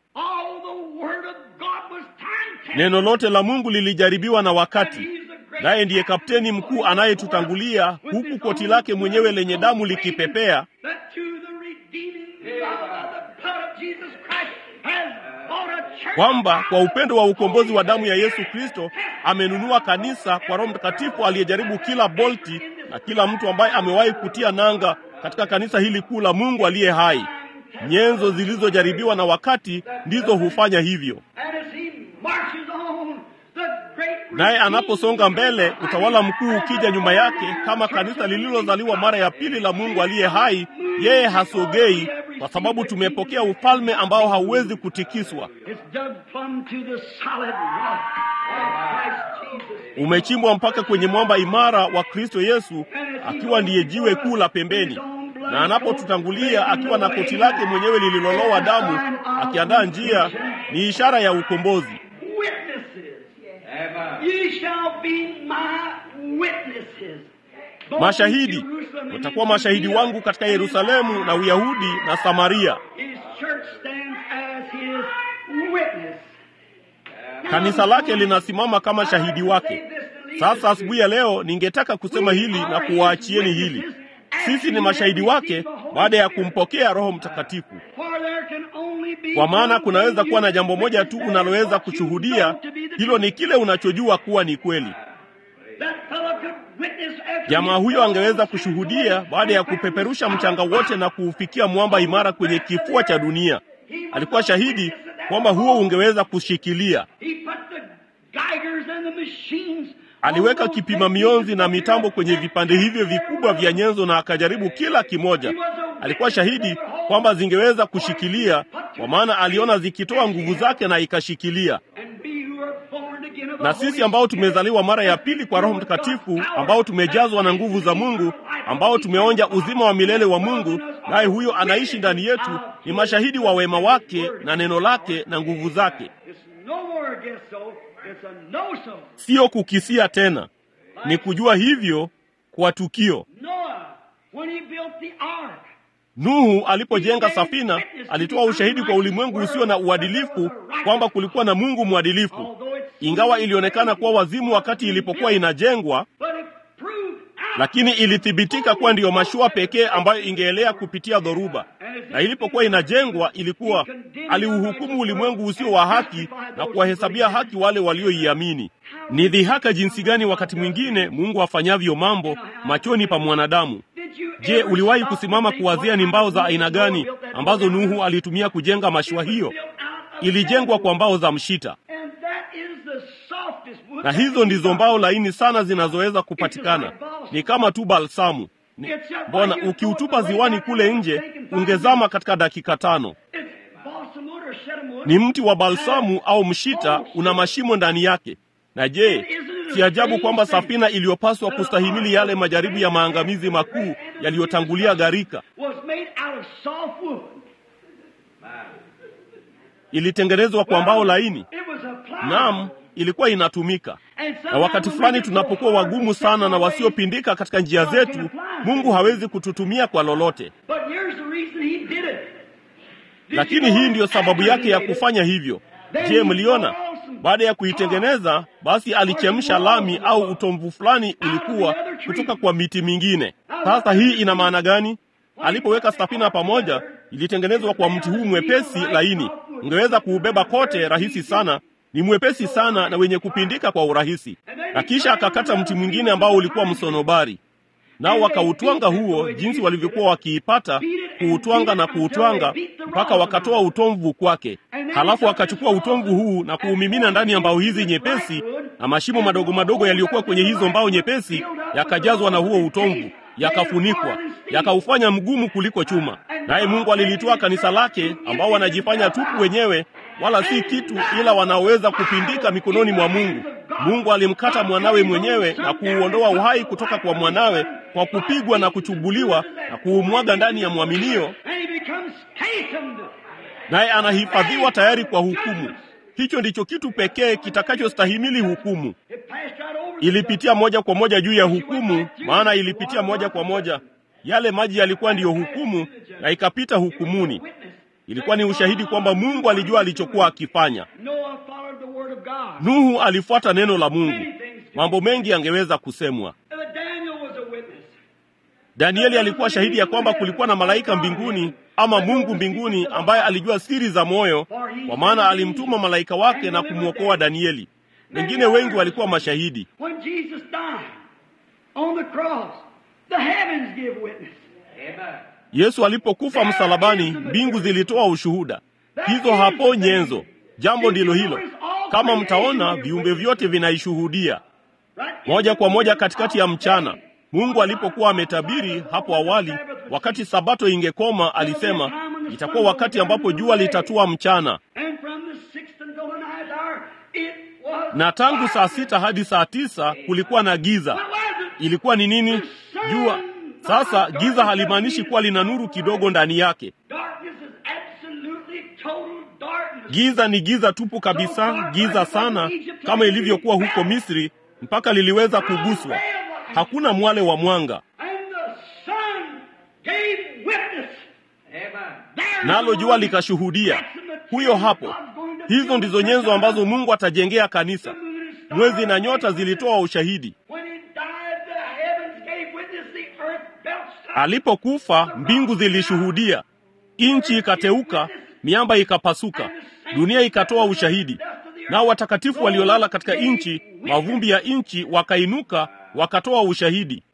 Neno lote la Mungu lilijaribiwa na wakati, naye ndiye kapteni mkuu anayetutangulia, huku koti lake mwenyewe lenye damu likipepea kwamba kwa upendo wa ukombozi wa damu ya Yesu Kristo amenunua kanisa kwa Roho Mtakatifu aliyejaribu kila bolti na kila mtu ambaye amewahi kutia nanga katika kanisa hili kuu la Mungu aliye hai. Nyenzo zilizojaribiwa na wakati ndizo hufanya hivyo. Naye anaposonga mbele, utawala mkuu ukija nyuma yake, kama kanisa lililozaliwa mara ya pili la Mungu aliye hai, yeye hasogei kwa sababu tumepokea ufalme ambao hauwezi kutikiswa. Umechimbwa mpaka kwenye mwamba imara wa Kristo Yesu, akiwa ndiye jiwe kuu la pembeni, na anapotutangulia akiwa na koti lake mwenyewe lililolowa damu, akiandaa njia, ni ishara ya ukombozi. Mashahidi watakuwa mashahidi wangu katika Yerusalemu na Uyahudi na Samaria. Kanisa lake linasimama kama shahidi wake. Sasa asubuhi ya leo ningetaka kusema hili na kuwaachieni hili. Sisi ni mashahidi wake baada ya kumpokea Roho Mtakatifu, kwa maana kunaweza kuwa na jambo moja tu unaloweza kushuhudia. Hilo ni kile unachojua kuwa ni kweli. Jamaa huyo angeweza kushuhudia baada ya kupeperusha mchanga wote na kuufikia mwamba imara kwenye kifua cha dunia. Alikuwa shahidi kwamba huo ungeweza kushikilia. Aliweka kipima mionzi na mitambo kwenye vipande hivyo vikubwa vya nyenzo na akajaribu kila kimoja. Alikuwa shahidi kwamba zingeweza kushikilia, kwa maana aliona zikitoa nguvu zake na ikashikilia. Na sisi ambao tumezaliwa mara ya pili kwa Roho Mtakatifu, ambao tumejazwa na nguvu za Mungu, ambao tumeonja uzima wa milele wa Mungu, naye huyo anaishi ndani yetu, ni mashahidi wa wema wake na neno lake na nguvu zake. Siyo kukisia tena, ni kujua hivyo kwa tukio. Nuhu alipojenga safina, alitoa ushahidi kwa ulimwengu usio na uadilifu kwamba kulikuwa na Mungu mwadilifu, ingawa ilionekana kuwa wazimu wakati ilipokuwa inajengwa, lakini ilithibitika kuwa ndiyo mashua pekee ambayo ingeelea kupitia dhoruba. Na ilipokuwa inajengwa, ilikuwa aliuhukumu ulimwengu usio wa haki na kuwahesabia haki wale walioiamini. Ni dhihaka jinsi gani wakati mwingine Mungu afanyavyo mambo machoni pa mwanadamu. Je, uliwahi kusimama kuwazia ni mbao za aina gani ambazo Nuhu alitumia kujenga mashua hiyo? Ilijengwa kwa mbao za mshita, na hizo ndizo mbao laini sana zinazoweza kupatikana. Ni kama tu balsamu. Mbona ukiutupa ziwani kule nje ungezama katika dakika tano. Ni mti wa balsamu au mshita, una mashimo ndani yake. Na je, si ajabu kwamba safina iliyopaswa kustahimili yale majaribu ya maangamizi makuu yaliyotangulia gharika ilitengenezwa kwa mbao laini? Naam, ilikuwa inatumika. Na wakati fulani tunapokuwa wagumu sana na wasiopindika katika njia zetu, Mungu hawezi kututumia kwa lolote. Lakini hii ndiyo sababu yake ya kufanya hivyo. Je, mliona? Baada ya kuitengeneza, basi alichemsha lami au utomvu fulani ulikuwa kutoka kwa miti mingine. Sasa hii ina maana gani? Alipoweka safina pamoja, ilitengenezwa kwa mti huu mwepesi laini, ungeweza kuubeba kote rahisi sana ni mwepesi sana na wenye kupindika kwa urahisi. Na kisha akakata mti mwingine ambao ulikuwa msonobari, nao wakautwanga huo, jinsi walivyokuwa wakiipata, kuutwanga na kuutwanga mpaka wakatoa utomvu kwake. Halafu akachukua utomvu huu na kuumimina ndani ya mbao hizi nyepesi, na mashimo madogo madogo yaliyokuwa kwenye hizo mbao nyepesi yakajazwa na huo utomvu, yakafunikwa, yakaufanya mgumu kuliko chuma. Naye Mungu alilitoa kanisa lake, ambao wanajifanya tupu wenyewe wala si kitu ila wanaoweza kupindika mikononi mwa Mungu. Mungu alimkata mwanawe mwenyewe na kuuondoa uhai kutoka kwa mwanawe kwa kupigwa na kuchubuliwa na kuumwaga ndani ya mwaminio, naye anahifadhiwa tayari kwa hukumu. Hicho ndicho kitu pekee kitakachostahimili hukumu. Ilipitia moja kwa moja juu ya hukumu, maana ilipitia moja kwa moja. Yale maji yalikuwa ndiyo hukumu, na ikapita hukumuni. Ilikuwa ni ushahidi kwamba Mungu alijua alichokuwa akifanya. Nuhu alifuata neno la Mungu. Mambo mengi yangeweza kusemwa. Danieli alikuwa shahidi ya kwamba kulikuwa na malaika mbinguni ama Mungu mbinguni ambaye alijua siri za moyo, kwa maana alimtuma malaika wake na kumwokoa Danieli. Wengine wengi walikuwa mashahidi. Yesu alipokufa msalabani, mbingu zilitoa ushuhuda. Hizo hapo nyenzo. Jambo ndilo hilo. Kama mtaona, viumbe vyote vinaishuhudia moja kwa moja katikati ya mchana. Mungu alipokuwa ametabiri hapo awali, wakati sabato ingekoma, alisema itakuwa wakati ambapo jua litatua mchana, na tangu saa sita hadi saa tisa kulikuwa na giza. Ilikuwa ni nini? Jua. Sasa giza halimaanishi kuwa lina nuru kidogo ndani yake. Giza ni giza tupu kabisa, giza sana, kama ilivyokuwa huko Misri, mpaka liliweza kuguswa. Hakuna mwale wa mwanga, nalo jua likashuhudia. Huyo hapo. Hizo ndizo nyenzo ambazo Mungu atajengea kanisa. Mwezi na nyota zilitoa ushahidi. Alipokufa, mbingu zilishuhudia, nchi ikateuka, miamba ikapasuka, dunia ikatoa ushahidi. Nao watakatifu waliolala katika nchi, mavumbi ya nchi, wakainuka wakatoa ushahidi.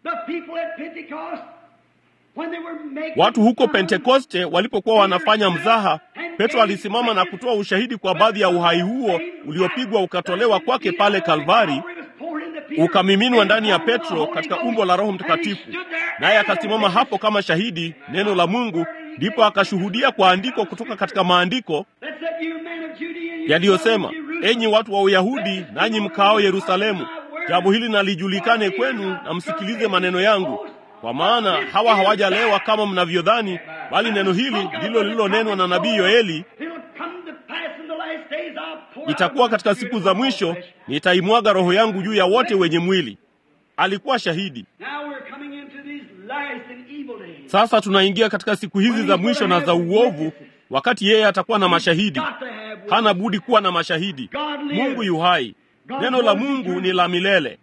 Watu huko Pentekoste walipokuwa wanafanya mzaha, Petro alisimama na kutoa ushahidi kwa baadhi ya uhai huo uliopigwa ukatolewa kwake pale Kalvari, ukamiminwa ndani ya Petro katika umbo la Roho Mtakatifu, naye akasimama hapo kama shahidi neno la Mungu, ndipo akashuhudia kwa andiko kutoka katika maandiko yaliyosema, enyi watu wa Uyahudi nanyi mkaao Yerusalemu, jambo hili nalijulikane kwenu, na msikilize maneno yangu, kwa maana hawa hawajalewa kama mnavyodhani, bali neno hili ndilo lililonenwa na nabii Yoeli, itakuwa katika siku za mwisho nitaimwaga roho yangu juu ya wote wenye mwili. Alikuwa shahidi. Sasa tunaingia katika siku hizi za mwisho na za uovu, wakati yeye atakuwa na mashahidi. Hana budi kuwa na mashahidi. Mungu yu hai, neno la Mungu ni la milele.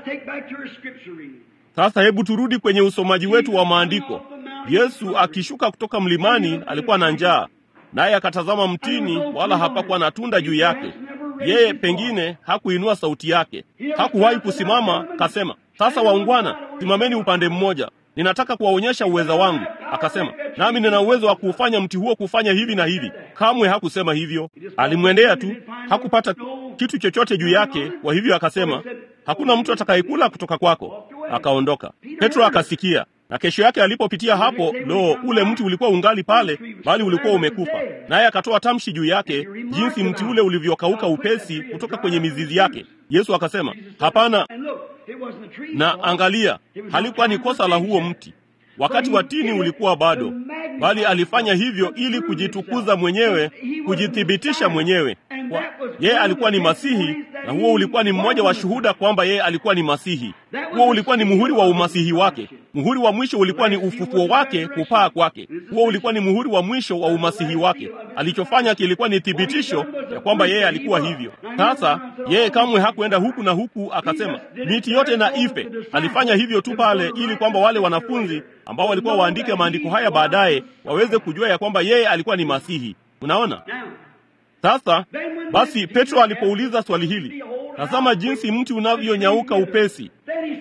Sasa hebu turudi kwenye usomaji wetu wa maandiko. Yesu akishuka kutoka mlimani alikuwa na njaa, naye akatazama mtini, wala hapakuwa na tunda juu yake. Yeye pengine hakuinua sauti yake, hakuwahi kusimama kasema, sasa waungwana, simameni upande mmoja, ninataka kuwaonyesha uweza wangu. Akasema, nami nina uwezo wa kuufanya mti huo kufanya hivi na hivi. Kamwe hakusema hivyo, alimwendea tu, hakupata kitu chochote juu yake. Kwa hivyo akasema, hakuna mtu atakayekula kutoka kwako. Akaondoka. Petro akasikia na kesho yake alipopitia hapo, lo, ule mti ulikuwa ungali pale, bali ulikuwa umekufa. Naye akatoa tamshi juu yake, jinsi mti ule ulivyokauka upesi kutoka kwenye mizizi yake. Yesu akasema, hapana. Na angalia, halikuwa ni kosa la huo mti, wakati wa tini ulikuwa bado, bali alifanya hivyo ili kujitukuza mwenyewe, kujithibitisha mwenyewe. Yeye alikuwa ni Masihi, na huo ulikuwa ni mmoja wa shuhuda kwamba yeye alikuwa ni Masihi. Huo ulikuwa ni muhuri wa umasihi wake. Muhuri wa mwisho ulikuwa ni ufufuo wake, kupaa kwake. Huo ulikuwa ni muhuri wa mwisho wa umasihi wake. Alichofanya kilikuwa ni thibitisho ya kwamba yeye alikuwa hivyo. Sasa yeye kamwe hakuenda huku na huku akasema miti yote na ife. Alifanya hivyo tu pale, ili kwamba wale wanafunzi ambao walikuwa waandike maandiko haya baadaye waweze kujua ya kwamba yeye alikuwa ni Masihi. Unaona? Sasa basi, Petro alipouliza swali hili, tazama jinsi mti unavyonyauka upesi.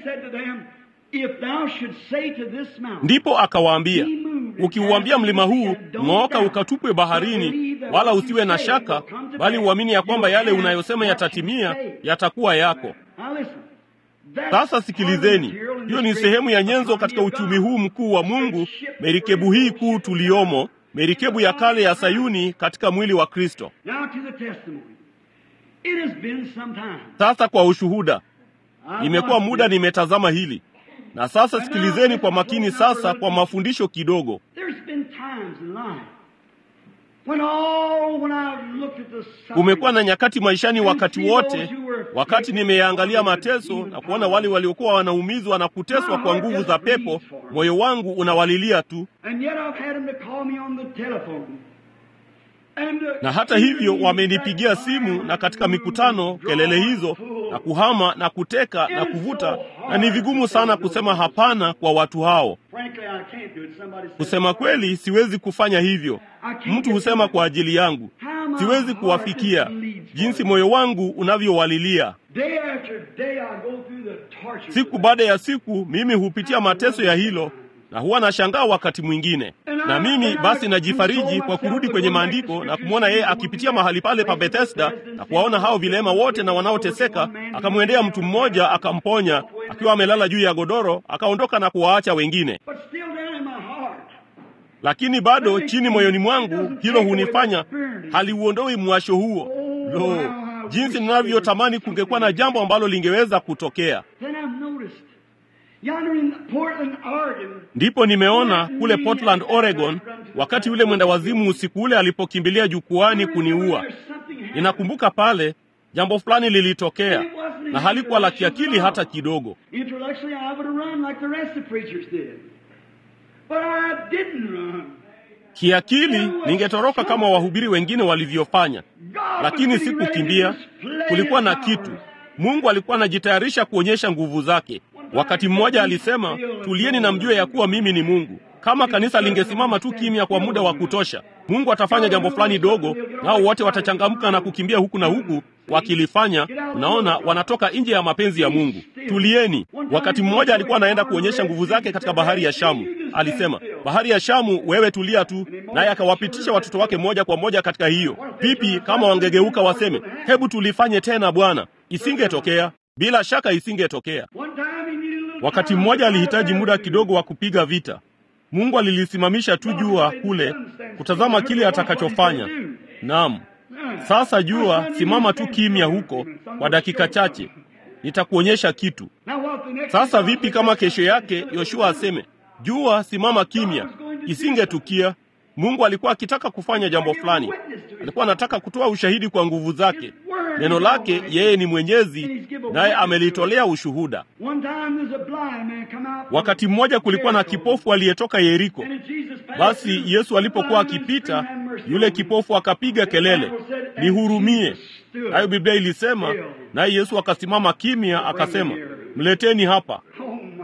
Ndipo akawaambia, ukiuambia mlima huu ng'ooka, ukatupwe baharini, wala usiwe na shaka, bali uamini ya kwamba yale unayosema yatatimia, yatakuwa yako. Sasa sikilizeni, hiyo ni sehemu ya nyenzo katika uchumi huu mkuu wa Mungu, merikebu hii kuu tuliomo merikebu ya kale ya Sayuni katika mwili wa Kristo. Sasa kwa ushuhuda, imekuwa muda nimetazama hili, na sasa sikilizeni kwa makini sasa kwa mafundisho kidogo. Kumekuwa na nyakati maishani, wakati wote, wakati nimeyaangalia mateso na kuona wale waliokuwa wanaumizwa na kuteswa kwa nguvu za pepo, moyo wangu unawalilia tu, na hata hivyo wamenipigia simu na katika mikutano, kelele hizo na kuhama na kuteka na kuvuta, na ni vigumu sana kusema hapana kwa watu hao. Kusema kweli, siwezi kufanya hivyo. Mtu husema kwa ajili yangu, siwezi kuwafikia jinsi moyo wangu unavyowalilia. Siku baada ya siku, mimi hupitia mateso ya hilo na huwa nashangaa wakati mwingine, na mimi basi najifariji kwa kurudi kwenye maandiko na kumwona yeye akipitia mahali pale pa Bethesda na kuwaona hao vilema wote na wanaoteseka, akamwendea mtu mmoja akamponya akiwa amelala juu ya godoro, akaondoka na kuwaacha wengine. Lakini bado chini moyoni mwangu hilo hunifanya haliuondoi mwasho huo. Lo, jinsi ninavyotamani kungekuwa na jambo ambalo lingeweza kutokea. Ndipo nimeona kule Portland, Oregon, wakati yule mwenda wazimu usiku ule alipokimbilia jukwani kuniua. Ninakumbuka pale jambo fulani lilitokea, na halikuwa la kiakili hata kidogo. Kiakili ningetoroka kama wahubiri wengine walivyofanya, lakini sikukimbia. Kulikuwa na kitu. Mungu alikuwa anajitayarisha kuonyesha nguvu zake. Wakati mmoja alisema, tulieni na mjue ya kuwa mimi ni Mungu. Kama kanisa lingesimama tu kimya kwa muda wa kutosha, Mungu atafanya jambo fulani dogo, nao wote watachangamka na kukimbia huku na huku wakilifanya. Unaona, wanatoka nje ya mapenzi ya Mungu. Tulieni. Wakati mmoja alikuwa anaenda kuonyesha nguvu zake katika bahari ya Shamu. Alisema, bahari ya Shamu, wewe tulia tu, naye akawapitisha watoto wake moja kwa moja katika hiyo. Vipi kama wangegeuka waseme, hebu tulifanye tena Bwana? Isingetokea. bila shaka isingetokea. One time he needed a little Wakati time mmoja to alihitaji fight muda back. kidogo wa kupiga vita. Mungu alilisimamisha tu jua kule kutazama kile atakachofanya. Naam. Sasa jua, simama tu kimya huko kwa dakika chache, nitakuonyesha kitu. Now what the next Sasa vipi kama kesho yake Yoshua aseme, jua, simama kimya? Isingetukia. Mungu alikuwa akitaka kufanya jambo fulani, alikuwa anataka kutoa ushahidi kwa nguvu zake. Neno lake, yeye ni mwenyezi, naye amelitolea ushuhuda. One time there's a blind man come out. Wakati mmoja kulikuwa na kipofu aliyetoka Yeriko. And Jesus passed Basi through. Yesu alipokuwa The blind man akipita, screamed, "Have mercy yule on me." kipofu akapiga kelele, nihurumie. Nayo Biblia ilisema, naye Yesu akasimama kimya, akasema, mleteni hapa. Oh my.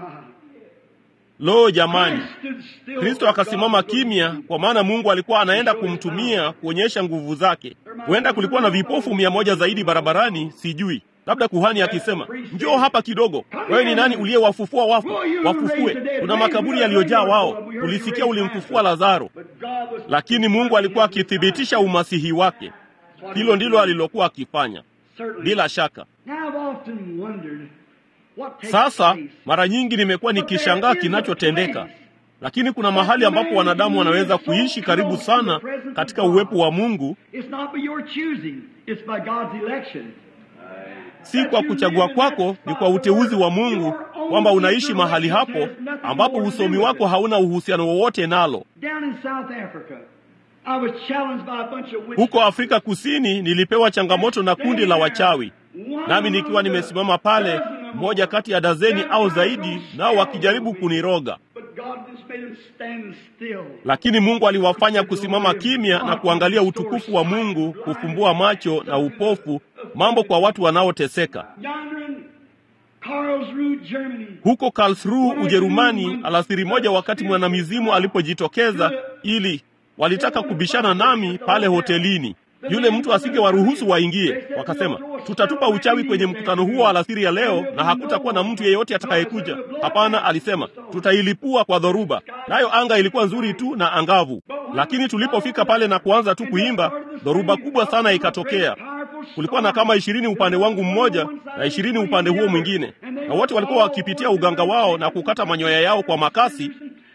Lo, jamani! Christ stood still Kristo for akasimama God to kimya, kwa maana Mungu alikuwa anaenda kumtumia kuonyesha nguvu zake. Huenda kulikuwa na vipofu mia moja zaidi barabarani, sijui. Labda kuhani akisema, njoo hapa kidogo. Wewe ni nani uliyewafufua wafu? Wafufue, kuna makaburi yaliyojaa wao. Ulisikia ulimfufua Lazaro. But God was Lakini Mungu alikuwa akithibitisha umasihi wake. Hilo ndilo alilokuwa akifanya, Certainly. bila shaka. Now I've often wondered what takes Sasa place. mara nyingi nimekuwa nikishangaa kinachotendeka, lakini kuna mahali ambapo wanadamu wanaweza kuishi karibu sana katika uwepo wa Mungu, It's not by your choosing, it's by God's election. si kwa kuchagua kwako, ni kwa uteuzi wa Mungu, kwamba unaishi mahali hapo ambapo usomi wako hauna uhusiano wowote nalo. Down in South Africa, I was challenged by a bunch of witches. Huko Afrika Kusini nilipewa changamoto na kundi la wachawi, nami nikiwa nimesimama pale, mmoja kati ya dazeni au zaidi, nao wakijaribu kuniroga. But God just made them stand still. Lakini Mungu aliwafanya kusimama kimya na kuangalia utukufu wa Mungu, kufumbua macho na upofu, mambo kwa watu wanaoteseka. Yonder in Karlsruhe, Germany, Huko Karlsruhe, Ujerumani, alasiri moja, wakati mwanamizimu alipojitokeza, ili walitaka kubishana nami pale hotelini. Yule mtu asingewaruhusu waingie. Wakasema, tutatupa uchawi kwenye mkutano huo alasiri ya leo, na hakutakuwa na mtu yeyote atakayekuja. Hapana, alisema, tutailipua kwa dhoruba. Nayo anga ilikuwa nzuri tu na angavu, lakini tulipofika pale na kuanza tu kuimba, dhoruba kubwa sana ikatokea. Kulikuwa na kama ishirini upande wangu mmoja na ishirini upande huo mwingine, na wote walikuwa wakipitia uganga wao na kukata manyoya yao kwa makasi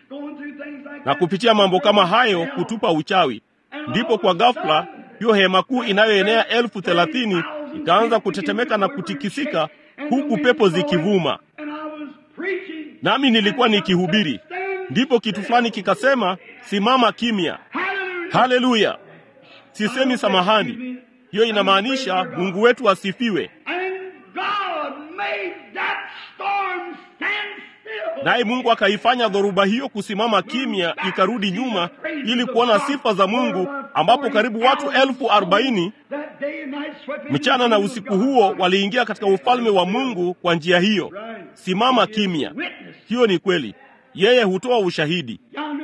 na kupitia mambo kama hayo kutupa uchawi. Ndipo kwa ghafla hiyo hema kuu inayoenea elfu thelathini ikaanza kutetemeka na kutikisika, huku pepo zikivuma, nami nilikuwa nikihubiri. Ndipo kitu fulani kikasema, simama kimya. Haleluya! Sisemi samahani, hiyo inamaanisha Mungu wetu asifiwe. Naye Mungu akaifanya dhoruba hiyo kusimama kimya, ikarudi nyuma, ili kuona sifa za Mungu, ambapo karibu watu elfu arobaini mchana na usiku huo waliingia katika ufalme wa Mungu kwa njia hiyo. Simama kimya, hiyo ni kweli. Yeye hutoa ushahidi.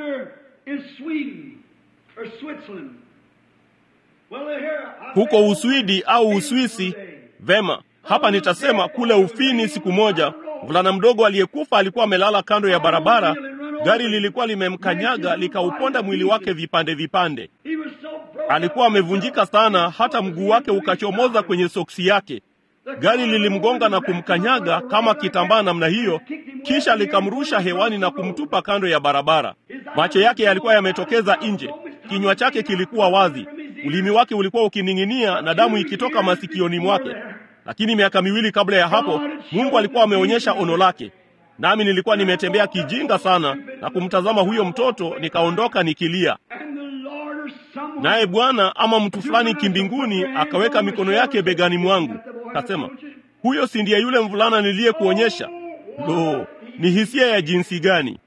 Huko Uswidi au Uswisi, vema, hapa nitasema kule Ufini, siku moja mvulana mdogo aliyekufa alikuwa amelala kando ya barabara. Gari lilikuwa limemkanyaga likauponda mwili wake vipande vipande. Alikuwa amevunjika sana, hata mguu wake ukachomoza kwenye soksi yake. Gari lilimgonga na kumkanyaga kama kitambaa namna hiyo, kisha likamrusha hewani na kumtupa kando ya barabara. Macho yake yalikuwa yametokeza nje, kinywa chake kilikuwa wazi, ulimi wake ulikuwa ukining'inia na damu ikitoka masikioni mwake. Lakini miaka miwili kabla ya hapo, Mungu alikuwa ameonyesha ono lake, nami nilikuwa nimetembea kijinga sana na kumtazama huyo mtoto, nikaondoka nikilia. Naye Bwana ama mtu fulani kimbinguni akaweka mikono yake begani mwangu, kasema, huyo si ndiye yule mvulana niliyekuonyesha? Lo, ni hisia ya jinsi gani!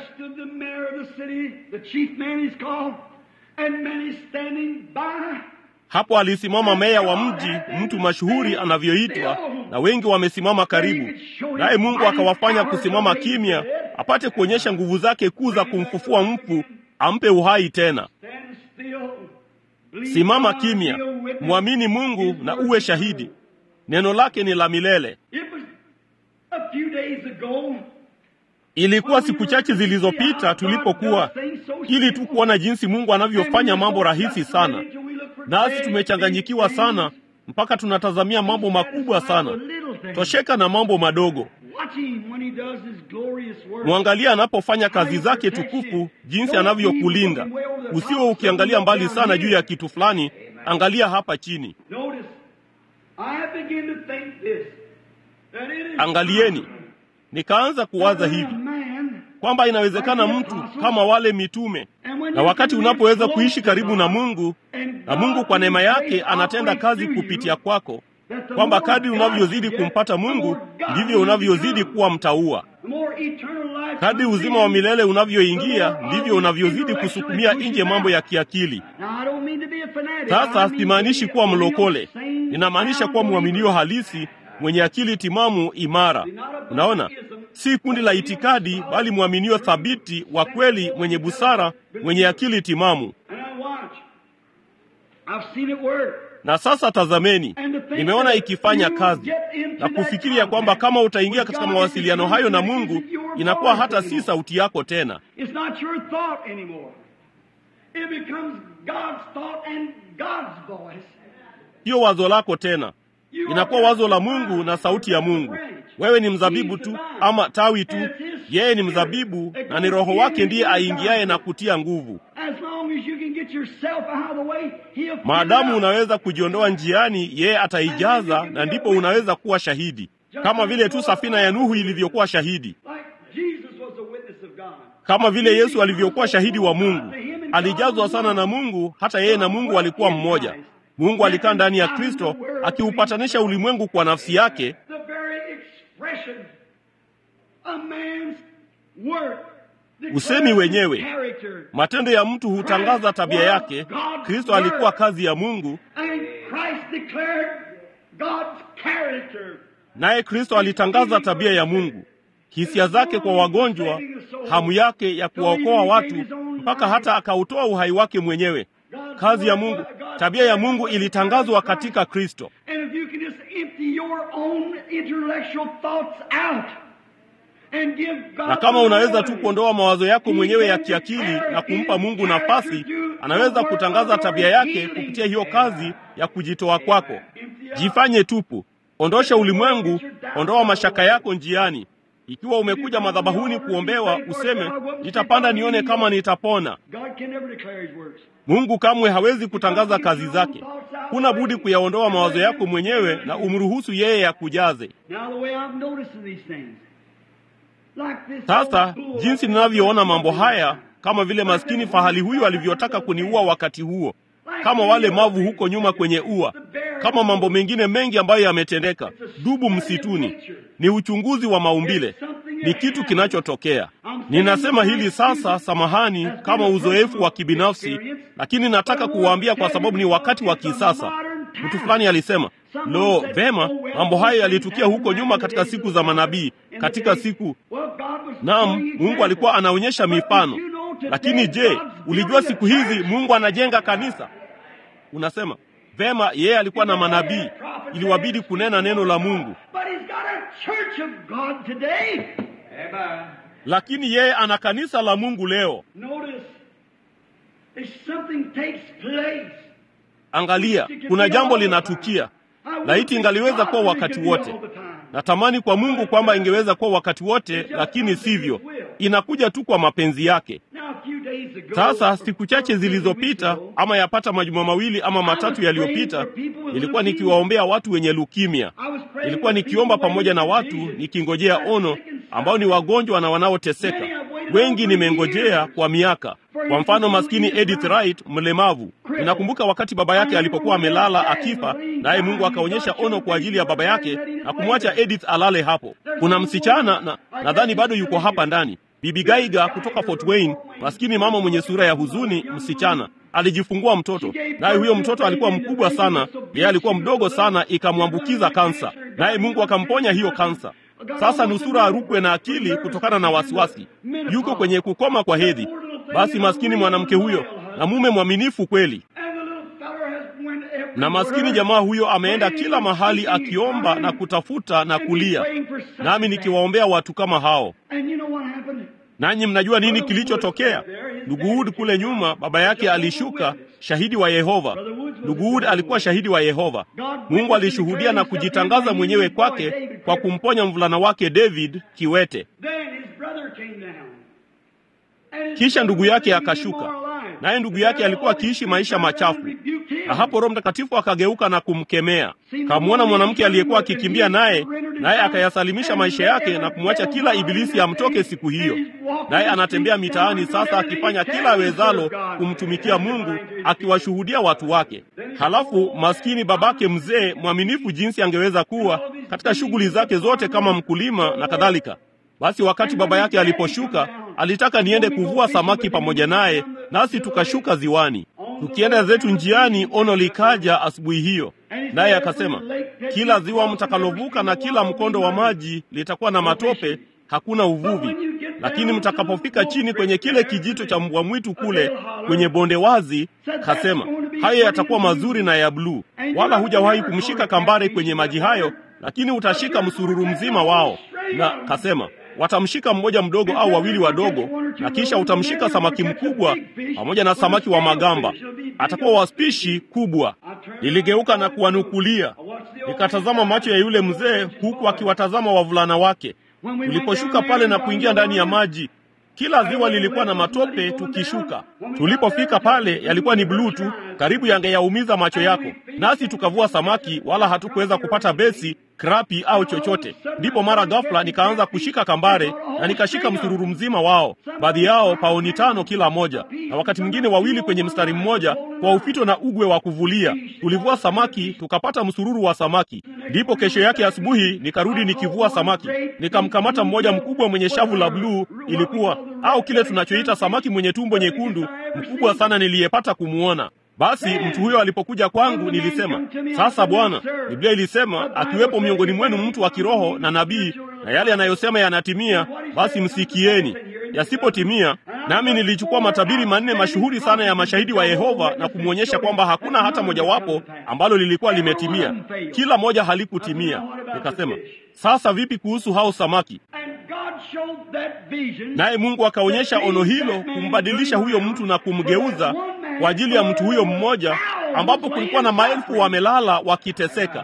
Hapo alisimama meya wa mji, mtu mashuhuri anavyoitwa, na wengi wamesimama karibu naye. Mungu akawafanya kusimama kimya, apate kuonyesha nguvu zake kuu za kumfufua mfu, ampe uhai tena. Simama kimya, mwamini Mungu na uwe shahidi. Neno lake ni la milele. Ilikuwa siku chache zilizopita tulipokuwa, ili tu kuona jinsi Mungu anavyofanya mambo rahisi sana, nasi tumechanganyikiwa sana mpaka tunatazamia mambo makubwa sana. tosheka na mambo madogo. Watch him when he does his glorious work. Mwangalia anapofanya kazi zake tukufu, jinsi anavyokulinda. Usiwe ukiangalia mbali sana juu ya kitu fulani, angalia hapa chini. Notice, I begin to think this. That it is Angalieni, nikaanza kuwaza hivi man, kwamba inawezekana mtu kama wale mitume, na wakati unapoweza kuishi karibu na Mungu na Mungu kwa neema yake anatenda kazi kupitia kwako, kwamba kadri unavyozidi kumpata Mungu ndivyo unavyozidi kuwa mtaua. Kadri uzima wa milele unavyoingia ndivyo unavyozidi kusukumia nje mambo ya kiakili. Sasa simaanishi kuwa mlokole, ninamaanisha kuwa mwaminio halisi mwenye akili timamu imara. Unaona, si kundi la itikadi, bali mwaminio thabiti wa kweli, mwenye busara, mwenye akili timamu. Na sasa tazameni, nimeona ikifanya kazi na kufikiria kwamba kama utaingia katika mawasiliano hayo na Mungu, inakuwa hata si sauti yako tena, It's not your thought anymore. It becomes God's thought and God's voice. sio wazo lako tena, inakuwa wazo la Mungu na sauti ya Mungu. Wewe ni mzabibu tu ama tawi tu, yeye ni mzabibu na ni Roho wake ndiye aingiaye na kutia nguvu. As long as you can get yourself out of the way, He'll fill it Maadamu up. unaweza kujiondoa njiani, yeye ataijaza, na ndipo unaweza kuwa shahidi, kama vile tu safina ya Nuhu ilivyokuwa shahidi, Like Jesus was a witness of God. kama vile Yesu alivyokuwa shahidi wa Mungu. Alijazwa sana na Mungu, hata yeye na Mungu walikuwa mmoja. Mungu alikaa ndani ya Kristo akiupatanisha ulimwengu kwa nafsi yake, The very expression of man's work. Usemi wenyewe. Character. matendo ya mtu hutangaza tabia yake. Kristo alikuwa kazi ya Mungu, And Christ declared God's character. naye Kristo alitangaza tabia ya Mungu, hisia zake kwa wagonjwa, hamu yake ya kuwaokoa watu, mpaka hata akautoa uhai wake mwenyewe. Kazi ya Mungu, tabia ya Mungu ilitangazwa katika Kristo. And if you can just empty your own intellectual thoughts out and give God Na kama the unaweza glory, tu kuondoa mawazo yako mwenyewe ya kiakili na kumpa Mungu nafasi, anaweza kutangaza tabia yake kupitia hiyo kazi ya kujitoa kwako. Jifanye tupu, ondosha ulimwengu, ondoa mashaka yako njiani. Ikiwa umekuja madhabahuni kuombewa, useme nitapanda nione kama nitapona. God can never declare his works. Mungu kamwe hawezi kutangaza kazi zake. Huna budi kuyaondoa mawazo yako mwenyewe na umruhusu yeye yakujaze. Now the way I'm noticing these things. Like this Sasa old bull jinsi ninavyoona mambo haya, kama vile maskini fahali huyu alivyotaka kuniua wakati huo, kama wale mavu huko nyuma kwenye ua, kama mambo mengine mengi ambayo yametendeka, dubu msituni, ni uchunguzi wa maumbile, ni kitu kinachotokea. Ninasema hili sasa, samahani, kama uzoefu wa kibinafsi, lakini nataka kuwaambia kwa sababu ni wakati wa kisasa. Mtu fulani alisema, lo, vema, mambo hayo yalitukia huko nyuma katika siku za manabii, katika siku Well, God was Naam, Mungu alikuwa anaonyesha mifano. Lakini je, ulijua siku hizi Mungu anajenga kanisa? Unasema vema, yeye alikuwa na manabii, iliwabidi kunena neno la Mungu, But he's got a church of God today. Amen. lakini yeye ana kanisa la Mungu leo. Notice, if something takes place, Angalia, kuna jambo linatukia. Laiti ingaliweza kuwa wakati wote. Natamani kwa Mungu kwamba ingeweza kuwa wakati wote, lakini sivyo. Inakuja tu kwa mapenzi yake. Sasa siku chache zilizopita, ama yapata majuma mawili ama matatu yaliyopita, nilikuwa nikiwaombea watu wenye lukimia. Nilikuwa nikiomba pamoja na watu nikingojea ono, ambao ni wagonjwa na wanaoteseka. Wengi nimengojea kwa miaka. Kwa mfano, maskini Edith Wright, mlemavu. Ninakumbuka wakati baba yake alipokuwa amelala akifa, naye Mungu akaonyesha ono kwa ajili ya baba yake na kumwacha Edith alale hapo. Kuna msichana na nadhani bado yuko hapa ndani, Bibi Gaiga kutoka Fort Wayne, maskini mama mwenye sura ya huzuni, msichana alijifungua mtoto, naye huyo mtoto alikuwa mkubwa sana, yeye alikuwa mdogo sana, ikamwambukiza kansa, naye Mungu akamponya hiyo kansa. Sasa nusura arukwe na akili kutokana na wasiwasi, yuko kwenye kukoma kwa hedhi. Basi maskini mwanamke huyo na mume mwaminifu kweli, na maskini jamaa huyo ameenda kila mahali akiomba na kutafuta na kulia, nami nikiwaombea watu kama hao. Nanyi mnajua nini kilichotokea? Ndugu Wood kule nyuma, baba yake alishuka, shahidi wa Yehova. Ndugu Wood alikuwa shahidi wa Yehova. Mungu alishuhudia na kujitangaza mwenyewe kwake kwa kumponya mvulana wake David kiwete. Kisha ndugu yake akashuka, naye ndugu yake alikuwa akiishi maisha machafu, na hapo Roho Mtakatifu akageuka na kumkemea. Kamwona mwanamke aliyekuwa akikimbia naye, naye akayasalimisha maisha yake na kumwacha kila ibilisi amtoke siku hiyo. Naye anatembea mitaani sasa akifanya kila awezalo kumtumikia Mungu, akiwashuhudia watu wake. Halafu maskini babake mzee mwaminifu jinsi angeweza kuwa katika shughuli zake zote kama mkulima na kadhalika. Basi wakati baba yake aliposhuka, alitaka niende kuvua samaki pamoja naye, nasi tukashuka ziwani. Tukienda zetu njiani, ono likaja asubuhi hiyo, naye akasema, kila ziwa mtakalovuka na kila mkondo wa maji litakuwa na matope, hakuna uvuvi, lakini mtakapofika chini kwenye kile kijito cha mbwa mwitu kule kwenye bonde wazi, kasema hayo yatakuwa mazuri na ya bluu, wala hujawahi kumshika kambare kwenye maji hayo, lakini utashika msururu mzima wao. Na kasema watamshika mmoja mdogo au wawili wadogo, na kisha utamshika samaki mkubwa pamoja na samaki wa magamba, atakuwa wa spishi kubwa. Niligeuka na kuwanukulia, nikatazama macho ya yule mzee huku akiwatazama wavulana wake. Tuliposhuka pale na kuingia ndani ya maji, kila ziwa lilikuwa na matope. Tukishuka, tulipofika pale yalikuwa ni bluu tu, karibu yangeyaumiza macho yako. Nasi tukavua samaki, wala hatukuweza kupata besi krapi au chochote. Ndipo mara ghafla nikaanza kushika kambare na nikashika msururu mzima wao, baadhi yao paoni tano kila moja, na wakati mwingine wawili kwenye mstari mmoja, kwa ufito na ugwe wa kuvulia. Tulivua samaki tukapata msururu wa samaki. Ndipo kesho yake asubuhi nikarudi nikivua samaki, nikamkamata mmoja mkubwa mwenye shavu la bluu, ilikuwa au kile tunachoita samaki mwenye tumbo nyekundu, mkubwa sana niliyepata kumuona. Basi mtu huyo alipokuja kwangu, nilisema sasa, Bwana, Biblia ilisema akiwepo miongoni mwenu mtu wa kiroho na nabii, na yale yanayosema yanatimia, basi msikieni. Yasipotimia, nami nilichukua matabiri manne mashuhuri sana ya mashahidi wa Yehova na kumwonyesha kwamba hakuna hata mojawapo ambalo lilikuwa limetimia. Kila moja halikutimia. Nikasema, sasa vipi kuhusu hao samaki? Naye Mungu akaonyesha ono hilo, kumbadilisha huyo mtu na kumgeuza kwa ajili ya mtu huyo mmoja, ambapo kulikuwa na maelfu wamelala wakiteseka.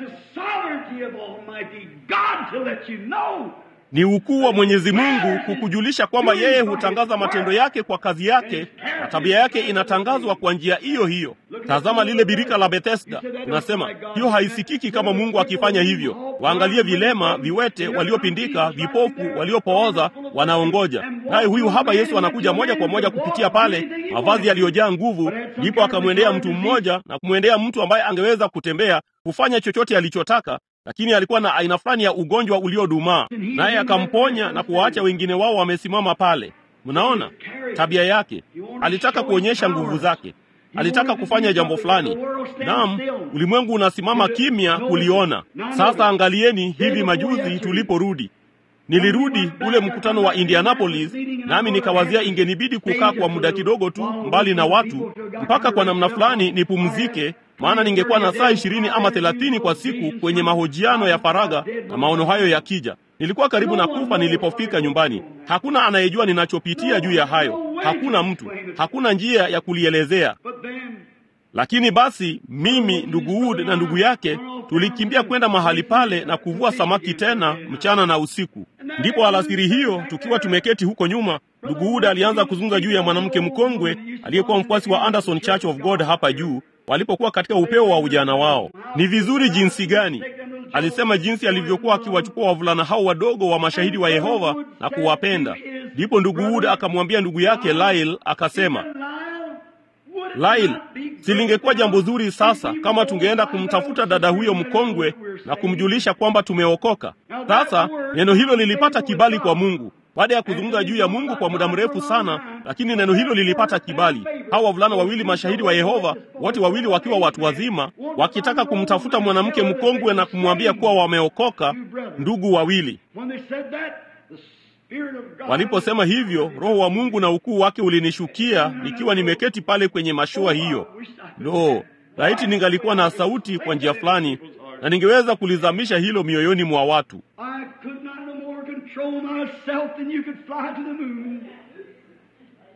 Ni ukuu wa Mwenyezi Mungu kukujulisha kwamba yeye hutangaza matendo yake kwa kazi yake, na tabia yake inatangazwa kwa njia hiyo hiyo. Tazama lile birika la Bethesda, unasema hiyo haisikiki kama Mungu akifanya hivyo. Waangalie vilema, viwete, waliopindika, vipofu, waliopooza, wanaongoja. Naye huyu hapa Yesu anakuja moja kwa moja kupitia pale, mavazi yaliyojaa nguvu. Ndipo akamwendea mtu mmoja na kumwendea mtu ambaye angeweza kutembea, kufanya chochote alichotaka lakini alikuwa na aina fulani ya ugonjwa uliodumaa, naye akamponya na kuwaacha wengine wao wamesimama pale. Mnaona tabia yake, alitaka kuonyesha nguvu zake, alitaka kufanya jambo fulani. Naam, ulimwengu unasimama kimya kuliona. Sasa angalieni, hivi majuzi tuliporudi Nilirudi ule mkutano wa Indianapolis, nami nikawazia ingenibidi kukaa kwa muda kidogo tu mbali na watu, mpaka kwa namna fulani nipumzike, maana ningekuwa na saa ishirini ama thelathini kwa siku kwenye mahojiano ya faragha, na maono hayo yakija, nilikuwa karibu na kufa nilipofika nyumbani. Hakuna anayejua ninachopitia juu ya hayo, hakuna mtu, hakuna njia ya kulielezea. Lakini basi mimi, ndugu Wood na ndugu yake tulikimbia kwenda mahali pale na kuvua samaki tena mchana na usiku. Ndipo alasiri hiyo, tukiwa tumeketi huko nyuma, ndugu Wood alianza kuzungumza juu ya mwanamke mkongwe aliyekuwa mfuasi wa Anderson Church of God hapa juu, walipokuwa katika upeo wa ujana wao. Ni vizuri jinsi gani alisema, jinsi alivyokuwa akiwachukua wavulana hao wadogo wa mashahidi wa Yehova na kuwapenda. Ndipo ndugu Wood akamwambia ndugu yake Lyle, akasema Lail, silingekuwa jambo zuri sasa kama tungeenda kumtafuta dada huyo mkongwe na kumjulisha kwamba tumeokoka. Sasa neno hilo lilipata kibali kwa Mungu baada ya kuzungumza juu ya Mungu kwa muda mrefu sana, lakini neno hilo lilipata kibali. Hao wavulana wawili mashahidi wa Yehova, wote wawili wakiwa watu wazima, wakitaka kumtafuta mwanamke mkongwe na kumwambia kuwa wameokoka, ndugu wawili Waliposema hivyo, Roho wa Mungu na ukuu wake ulinishukia nikiwa nimeketi pale kwenye mashua hiyo. Lo, laiti ningalikuwa na sauti kwa njia fulani na ningeweza kulizamisha hilo mioyoni mwa watu.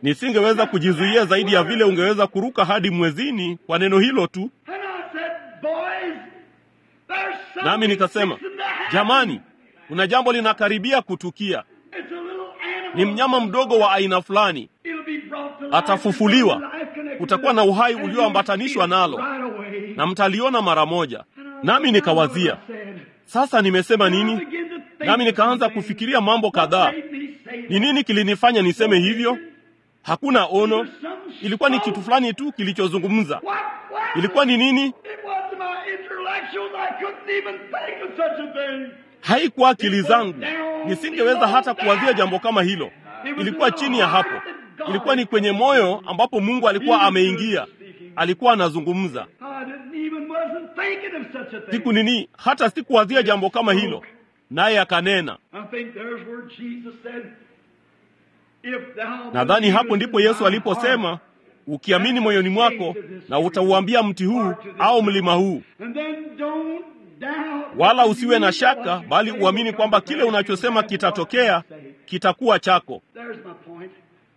nisingeweza kujizuia zaidi ya vile ungeweza kuruka hadi mwezini kwa neno hilo tu. And I said, boys, there's something Nami nikasema, fixing to happen. jamani, kuna jambo linakaribia kutukia. It's a little animal. Ni mnyama mdogo wa aina fulani, It'll be brought to life. atafufuliwa. Life connected Kutakuwa to na it. uhai And ulioambatanishwa you'll see nalo. it right away. na mtaliona mara moja. And I Nami looked nikawazia, down and I said, sasa nimesema and I nini? began to think Nami of nikaanza something. kufikiria mambo What kadhaa. made me say Ni that? nini kilinifanya niseme hivyo? Hakuna ono, There's some ilikuwa ni soul. kitu fulani tu kilichozungumza. What was Ilikuwa it? ni nini? It wasn't my intellectuals. I couldn't even think of such a thing. Haikuwa akili zangu, nisingeweza hata kuwazia jambo kama hilo. Ilikuwa chini ya hapo, ilikuwa ni kwenye moyo ambapo Mungu alikuwa ameingia, alikuwa anazungumza. I didn't even wasn't thinking of such a thing. Siku nini, hata sikuwazia jambo kama hilo, naye akanena. I think there's where Jesus said, if thou Nadhani hapo believest ndipo in Yesu thy aliposema, heart, ukiamini moyoni mwako na utauambia mti huu au mlima huu, and then don't doubt, wala usiwe na shaka, bali uamini kwamba kile unachosema kitatokea, kitakuwa chako. There's my point.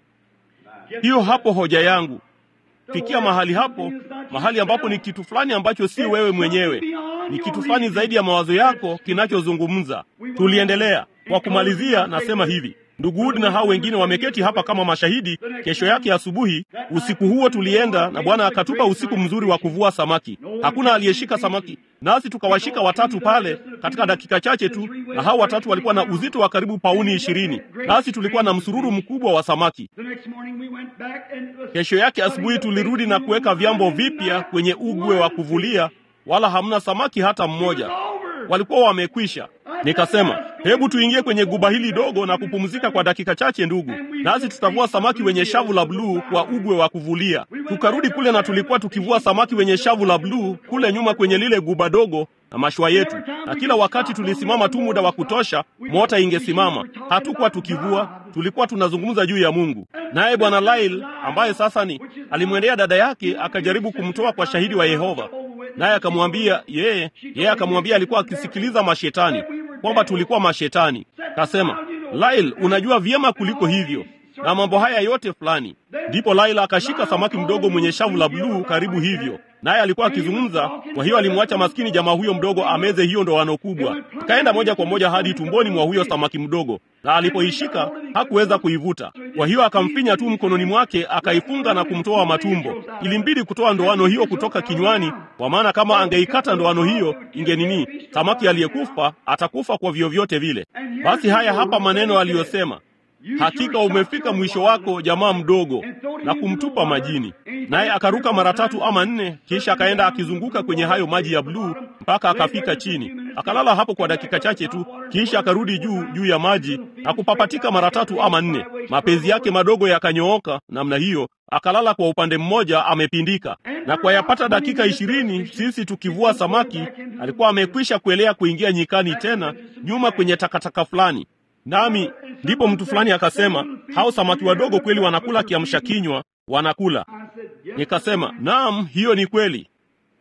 Get Hiyo to hapo that. hoja yangu. The Fikia word mahali something hapo, is not mahali ambapo ni yourself. kitu fulani ambacho si wewe mwenyewe, ni kitu fulani zaidi ya mawazo yako kinachozungumza. Tuliendelea. Kwa kumalizia, nasema hivi Ndugu Wood na hao wengine wameketi hapa kama mashahidi. Kesho yake asubuhi, usiku huo tulienda na Bwana akatupa usiku mzuri wa kuvua samaki. Hakuna aliyeshika samaki, nasi tukawashika watatu pale katika dakika chache tu, na hao watatu walikuwa na uzito wa karibu pauni ishirini, nasi tulikuwa na msururu mkubwa wa samaki. The next morning we went back and was Kesho yake asubuhi tulirudi na kuweka vyombo vipya kwenye ugwe wa kuvulia, wala hamna samaki hata mmoja, walikuwa wamekwisha. Nikasema, hebu tuingie kwenye guba hili dogo na kupumzika kwa dakika chache, ndugu, nasi tutavua samaki wenye shavu la bluu kwa ugwe wa kuvulia. Tukarudi kule na tulikuwa tukivua samaki wenye shavu la bluu kule nyuma kwenye lile guba dogo na mashua yetu, na kila wakati tulisimama tu muda wa kutosha, mota ingesimama. Hatukuwa tukivua, tulikuwa tunazungumza juu ya Mungu. Naye bwana Lyle ambaye sasa ni alimwendea dada yake, akajaribu kumtoa kwa shahidi wa Yehova, naye akamwambia yeye, yeye akamwambia alikuwa akisikiliza mashetani, kwamba tulikuwa mashetani. Kasema, Lyle, unajua vyema kuliko hivyo na mambo haya yote fulani. Ndipo Laila akashika samaki mdogo mwenye shavu la bluu karibu hivyo, naye alikuwa akizungumza. Kwa hiyo alimwacha maskini jamaa huyo mdogo ameze hiyo ndoano kubwa, ikaenda moja kwa moja hadi tumboni mwa huyo samaki mdogo, na alipoishika hakuweza kuivuta. Kwa hiyo akamfinya tu mkononi mwake, akaifunga na kumtoa matumbo. Ilimbidi kutoa ndoano hiyo kutoka kinywani, kwa maana kama angeikata ndoano hiyo inge nini, samaki aliyekufa atakufa kwa vyovyote vile. Basi haya hapa maneno aliyosema Hakika umefika mwisho wako, jamaa mdogo, na kumtupa majini. Naye akaruka mara tatu ama nne, kisha akaenda akizunguka kwenye hayo maji ya bluu mpaka akafika chini, akalala hapo kwa dakika chache tu, kisha akarudi juu juu ya maji na kupapatika mara tatu ama nne. Mapenzi yake madogo yakanyooka namna hiyo, akalala kwa upande mmoja amepindika. Na kwa yapata dakika ishirini, sisi tukivua samaki, alikuwa amekwisha kuelea kuingia nyikani tena nyuma kwenye takataka fulani nami ndipo mtu fulani akasema, hao samaki wadogo kweli wanakula kiamsha kinywa, wanakula. Nikasema, naam, hiyo ni kweli.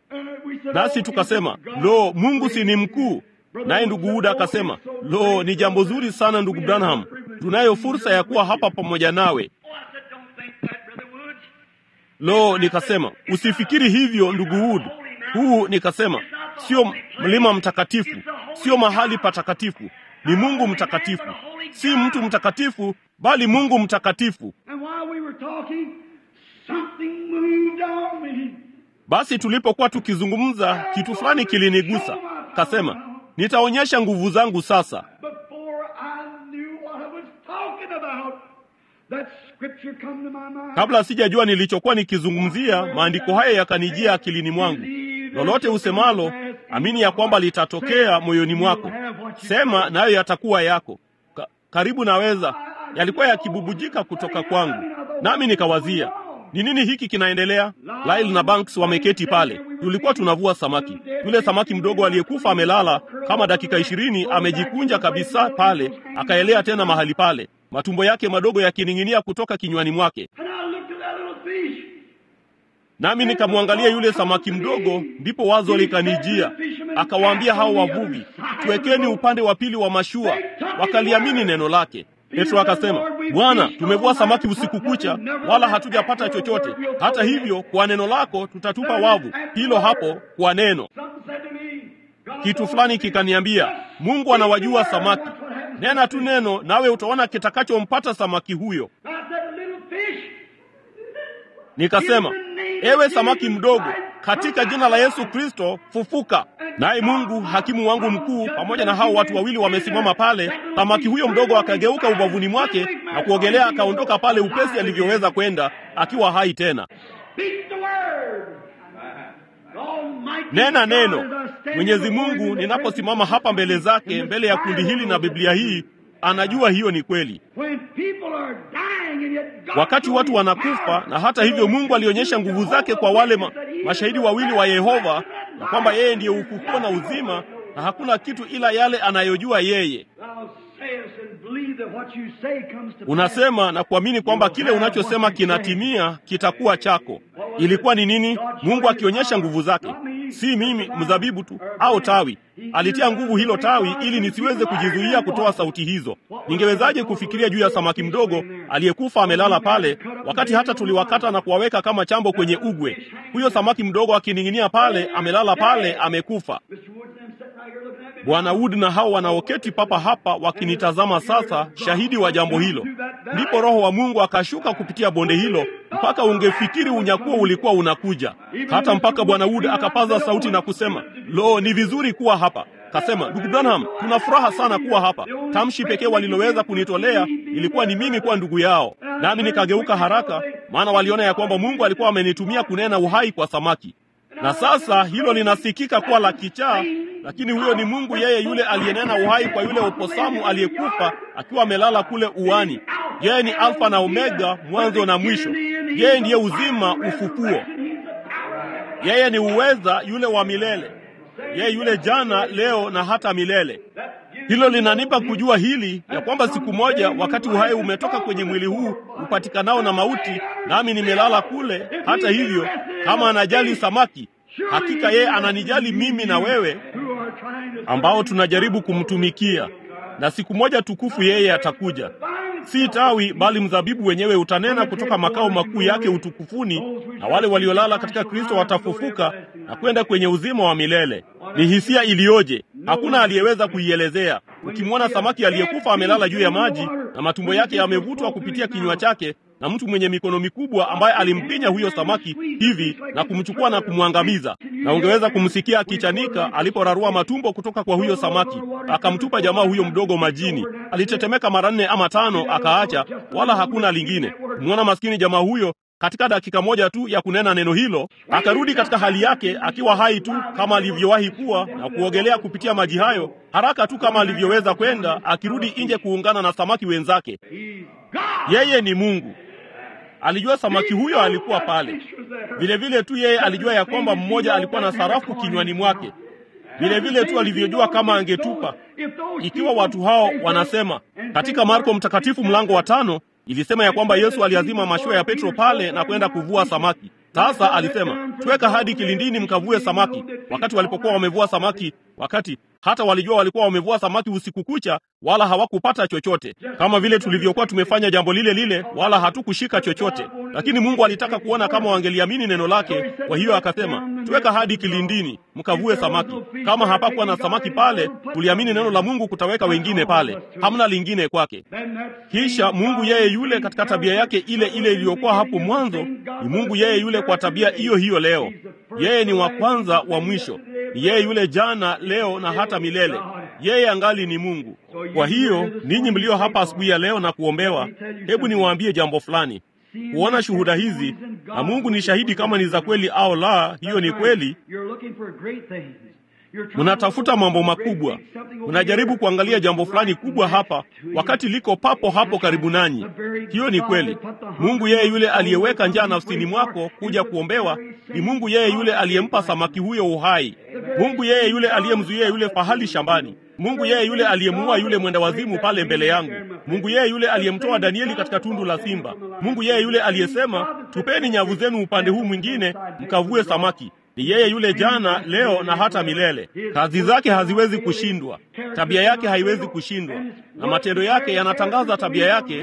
Nasi tukasema, lo, Mungu si ni mkuu? Naye ndugu Uda akasema, lo, ni jambo zuri sana ndugu Branham, tunayo fursa ya kuwa hapa pamoja nawe. Lo, nikasema, usifikiri hivyo ndugu Wood. Huu nikasema, sio mlima mtakatifu, sio mahali patakatifu ni Mungu mtakatifu, si mtu mtakatifu, bali Mungu mtakatifu. Basi tulipokuwa tukizungumza, kitu fulani kilinigusa. Kasema, nitaonyesha nguvu zangu sasa. Kabla sijajua nilichokuwa nikizungumzia, maandiko haya yakanijia akilini mwangu. Lolote usemalo, amini ya kwamba litatokea moyoni mwako. Sema nayo yatakuwa yako. Ka, karibu naweza, yalikuwa yakibubujika kutoka kwangu, nami nikawazia ni nini hiki kinaendelea. Lyle na Banks wameketi pale, tulikuwa tunavua samaki. Yule samaki mdogo aliyekufa amelala kama dakika ishirini, amejikunja kabisa pale, akaelea tena mahali pale, matumbo yake madogo yakining'inia kutoka kinywani mwake nami nikamwangalia yule samaki mdogo, ndipo wazo likanijia. Akawaambia hao wavuvi, tuwekeni upande wa pili wa mashua. Wakaliamini neno lake. Petro akasema, Bwana, tumevua samaki usiku kucha, wala hatujapata chochote. Hata hivyo, kwa neno lako tutatupa wavu. Hilo hapo, kwa neno. Kitu fulani kikaniambia, Mungu anawajua samaki. Nena tu neno, nawe utaona kitakachompata samaki huyo. Nikasema, ewe samaki mdogo, katika jina la Yesu Kristo fufuka. Naye Mungu hakimu wangu mkuu pamoja na hao watu wawili wamesimama pale. Samaki huyo mdogo akageuka ubavuni mwake na kuogelea, akaondoka pale upesi alivyoweza kwenda, akiwa hai tena. Nena neno. Mwenyezi Mungu, ninaposimama hapa mbele zake, mbele ya kundi hili na Biblia hii, anajua hiyo ni kweli. Wakati watu wanakufa, na hata hivyo Mungu alionyesha nguvu zake kwa wale ma, mashahidi wawili wa Yehova, na kwamba yeye ndiye ufufuo na uzima, na hakuna kitu ila yale anayojua yeye. Unasema na kuamini kwamba kile unachosema kinatimia, kitakuwa chako. Ilikuwa ni nini? Mungu akionyesha nguvu zake, si mimi mzabibu tu au tawi. Alitia nguvu hilo tawi ili nisiweze kujizuia kutoa sauti hizo. Ningewezaje kufikiria juu ya samaki mdogo aliyekufa amelala pale, wakati hata tuliwakata na kuwaweka kama chambo kwenye ugwe? Huyo samaki mdogo akining'inia pale, amelala pale, amekufa. Bwana Wood na hao wanaoketi papa hapa wakinitazama sasa, shahidi wa jambo hilo. Ndipo Roho wa Mungu akashuka kupitia bonde hilo, mpaka ungefikiri unyakuo ulikuwa unakuja, hata mpaka Bwana Wood akapaza sauti na kusema, lo, ni vizuri kuwa hapa. Kasema, ndugu Branham, tuna furaha sana kuwa hapa. Tamshi pekee waliloweza kunitolea ilikuwa ni mimi kuwa ndugu yao, nami nikageuka haraka, maana waliona ya kwamba Mungu alikuwa amenitumia kunena uhai kwa samaki na sasa hilo linasikika kuwa la kichaa, lakini huyo ni Mungu, yeye yule aliyenena uhai kwa yule oposamu aliyekufa akiwa amelala kule uani. Yeye ni Alfa na Omega, mwanzo na mwisho. Yeye ndiye uzima, ufufuo. Yeye ni uweza, yule wa milele. Yeye yule jana, leo na hata milele. Hilo linanipa kujua hili ya kwamba siku moja, wakati uhai umetoka kwenye mwili huu upatikanao na mauti, nami nimelala kule. Hata hivyo, kama anajali samaki, hakika yeye ananijali mimi na wewe, ambao tunajaribu kumtumikia. Na siku moja tukufu yeye atakuja, si tawi, bali mzabibu wenyewe utanena kutoka makao makuu yake utukufuni, na wale waliolala katika Kristo watafufuka na kwenda kwenye uzima wa milele. Ni hisia iliyoje! Hakuna aliyeweza kuielezea. Ukimwona samaki aliyekufa amelala juu ya maji na matumbo yake yamevutwa kupitia kinywa chake na mtu mwenye mikono mikubwa ambaye alimpinya huyo samaki hivi na kumchukua na kumwangamiza, na ungeweza kumsikia akichanika aliporarua matumbo kutoka kwa huyo samaki, akamtupa jamaa huyo mdogo majini. Alitetemeka mara nne ama tano, akaacha, wala hakuna lingine. Kumwona maskini jamaa huyo katika dakika moja tu ya kunena neno hilo, akarudi katika hali yake akiwa hai tu kama alivyowahi kuwa na kuogelea kupitia maji hayo haraka tu kama alivyoweza kwenda, akirudi nje kuungana na samaki wenzake. Yeye ni Mungu. Alijua samaki huyo alikuwa pale. Vile vile tu yeye alijua ya kwamba mmoja alikuwa na sarafu kinywani mwake. Vile vile tu alivyojua kama angetupa. Ikiwa watu hao wanasema katika Marko mtakatifu mlango wa tano ilisema ya kwamba Yesu aliazima mashua ya Petro pale na kwenda kuvua samaki. Sasa alisema tweka hadi kilindini mkavue samaki. Wakati walipokuwa wamevua samaki, wakati hata walijua walikuwa wamevua samaki usiku kucha, wala hawakupata chochote, kama vile tulivyokuwa tumefanya jambo lile lile, wala hatukushika chochote. Lakini Mungu alitaka kuona kama wangeliamini neno lake. Kwa hiyo akasema tweka hadi kilindini mkavue samaki. Kama hapakuwa na samaki pale, tuliamini neno la Mungu kutaweka wengine pale, hamna lingine kwake. Kisha Mungu yeye yule katika tabia yake ile ile iliyokuwa hapo mwanzo, ni Mungu yeye yule kwa tabia hiyo hiyo leo. Yeye ni wa kwanza wa mwisho, ni yeye yule jana, leo na hata milele. Yeye angali ni Mungu. Kwa hiyo ninyi mlio hapa asubuhi ya leo na kuombewa, hebu niwaambie jambo fulani. Kuona shuhuda hizi, na Mungu ni shahidi kama ni za kweli au la, hiyo ni kweli. Mnatafuta mambo makubwa, mnajaribu kuangalia jambo fulani kubwa hapa, wakati liko papo hapo karibu nanyi. Hiyo ni kweli. Mungu yeye yule aliyeweka njaa nafsini mwako kuja kuombewa ni Mungu yeye yule aliyempa samaki huyo uhai. Mungu yeye yule aliyemzuia yule fahali shambani. Mungu yeye yule aliyemuua yule mwenda wazimu pale mbele yangu. Mungu yeye yule aliyemtoa Danieli katika tundu la simba. Mungu yeye yule aliyesema, tupeni nyavu zenu upande huu mwingine mkavue samaki. Ni yeye yule jana, leo na hata milele. Kazi zake haziwezi kushindwa, tabia yake haiwezi kushindwa, na matendo yake yanatangaza tabia yake.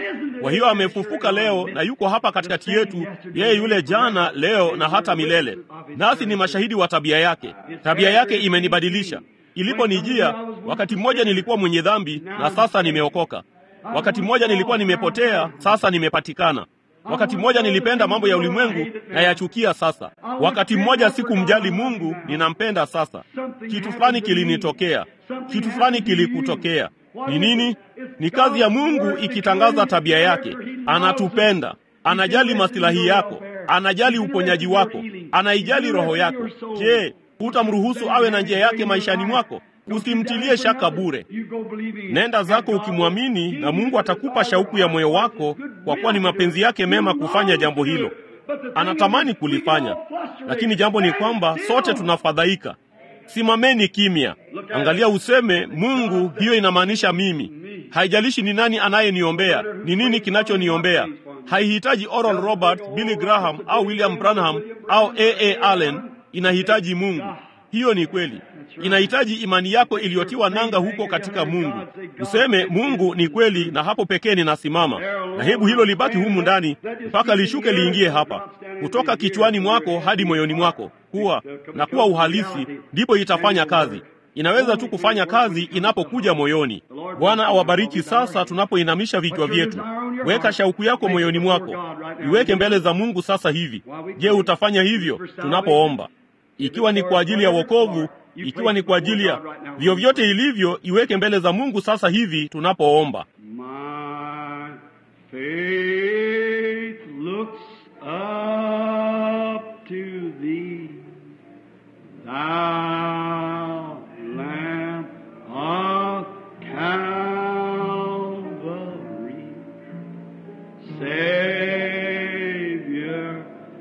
Kwa hiyo amefufuka leo na yuko hapa katikati yetu, yeye yule jana, leo na hata milele, nasi ni mashahidi wa tabia yake. Tabia yake imenibadilisha. Iliponijia wakati mmoja nilikuwa mwenye dhambi, na sasa nimeokoka. Wakati mmoja nilikuwa nimepotea, sasa nimepatikana. Wakati mmoja nilipenda mambo ya ulimwengu na yachukia sasa. Wakati mmoja sikumjali Mungu, ninampenda sasa. Kitu fulani kilinitokea, kitu fulani kilikutokea. Ni nini? Ni kazi ya Mungu ikitangaza tabia yake. Anatupenda, anajali masilahi yako, anajali uponyaji wako, anaijali roho yako. Je, hutamruhusu awe na njia yake maishani mwako? Usimtilie shaka bure. Nenda zako ukimwamini, na Mungu atakupa shauku ya moyo wako, kwa kuwa ni mapenzi yake mema kufanya jambo hilo. Anatamani kulifanya, lakini jambo ni kwamba sote tunafadhaika. Simameni kimya, angalia useme, Mungu, hiyo inamaanisha mimi. Haijalishi ni nani anayeniombea, ni nini kinachoniombea. Haihitaji Oral Roberts, Billy Graham au William Branham au A.A. Allen. Inahitaji Mungu. Hiyo ni kweli. Inahitaji imani yako iliyotiwa nanga huko katika Mungu. Useme Mungu ni kweli, na hapo pekee ninasimama, na hebu hilo libaki humu ndani mpaka lishuke liingie hapa, kutoka kichwani mwako hadi moyoni mwako, kuwa na kuwa uhalisi, ndipo itafanya kazi. Inaweza tu kufanya kazi inapokuja moyoni. Bwana awabariki. Sasa tunapoinamisha vichwa vyetu, weka shauku yako moyoni mwako, iweke mbele za Mungu sasa hivi. Je, utafanya hivyo tunapoomba? Ikiwa ni kwa ajili ya wokovu, ikiwa ni kwa ajili ya vyovyote ilivyo, iweke mbele za Mungu sasa hivi tunapoomba. My faith looks up to thee, thou Lamb of Calvary, Savior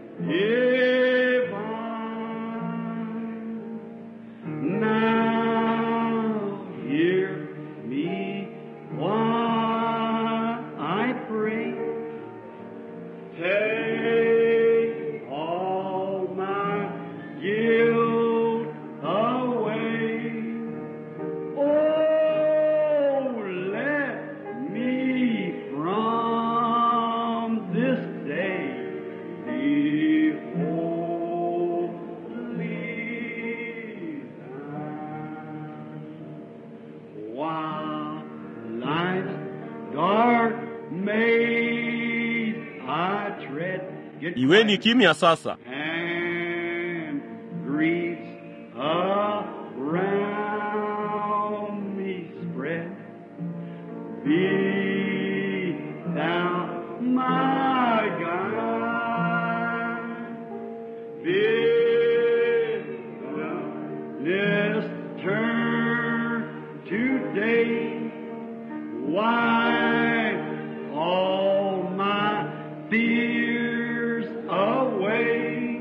divine. Now hear me while I pray. Take all my guilt away. Oh, let me from this day be wholly thine. While life's dark maze I tread, get Iweni quiet. kimya sasa. and griefs around me spread. Be thou my guide. Bid wilderness turn today. Wipe all my fears away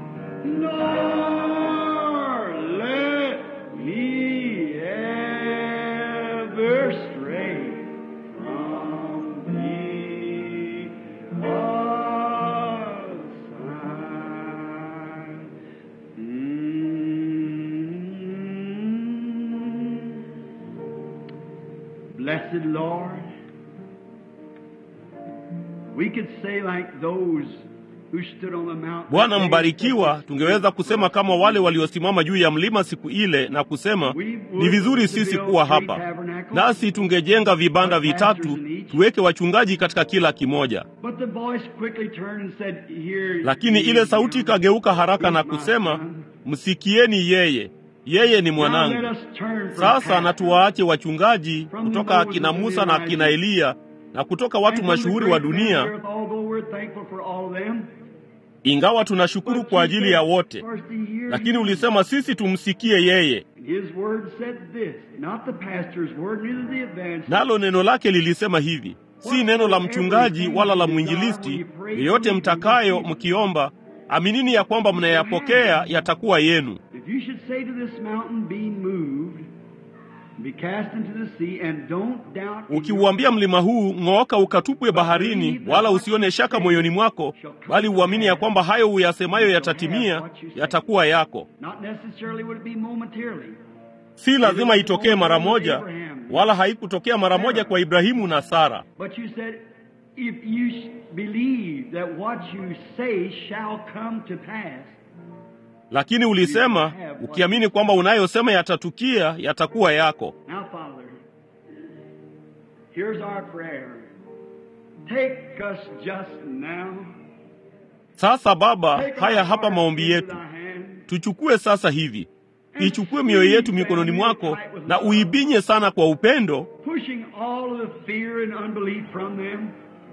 nor let me ever stray from thee aside. Mm. Blessed Lord, we could say like those who stood on the mountain. Bwana mbarikiwa, tungeweza kusema kama wale waliosimama juu ya mlima siku ile na kusema, ni vizuri sisi kuwa hapa, nasi tungejenga vibanda vitatu, tuweke wachungaji katika kila kimoja. But the voice quickly turned and said, Here Lakini ye ile sauti are. ikageuka haraka na He's my kusema, son. msikieni yeye, yeye ni Now let mwanangu. us turn from Sasa na past tuwaache wachungaji kutoka akina Musa na akina Eliya na kutoka watu and from the mashuhuri wa great men dunia, of earth, although we're thankful for all of them. ingawa tunashukuru But kwa you ajili said ya wote. first to hear Lakini him. ulisema sisi tumsikie yeye, His word said this, not the pastor's word, neither the evangelist. nalo neno lake lilisema hivi, si neno la mchungaji wala la mwinjilisti. Yeyote mtakayo mkiomba, aminini ya kwamba mnayapokea yatakuwa yenu. If you should say to this mountain, be moved, be cast into the sea, and don't doubt. in your Ukiuambia mlima huu ng'ooka, ukatupwe baharini, wala usione shaka moyoni mwako, bali uamini ya kwamba hayo uyasemayo yatatimia, yatakuwa yako. Not necessarily would it be momentarily. Si lazima itokee mara moja, wala haikutokea mara moja kwa Ibrahimu na Sara. But you said, if you s- believe that what you say shall come to pass, lakini ulisema ukiamini kwamba unayosema yatatukia, yatakuwa yako. Now, Father, here's our prayer. Take us just now. Sasa Baba, Take haya our hapa hearts maombi into yetu, thy hand. tuchukue sasa hivi, ichukue mioyo yetu mikononi mwako na uibinye sana kwa upendo, pushing all of the fear and unbelief from them,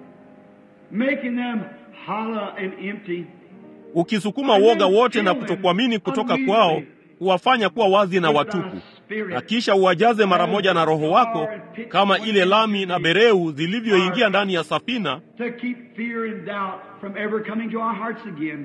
making them hollow and empty. ukisukuma woga wote na kutokuamini kutoka kwao, kuwafanya kuwa wazi na watupu, na kisha uwajaze mara moja na Roho wako kama ile lami na bereu zilivyoingia ndani ya safina, To keep fear and doubt from ever coming to our hearts again.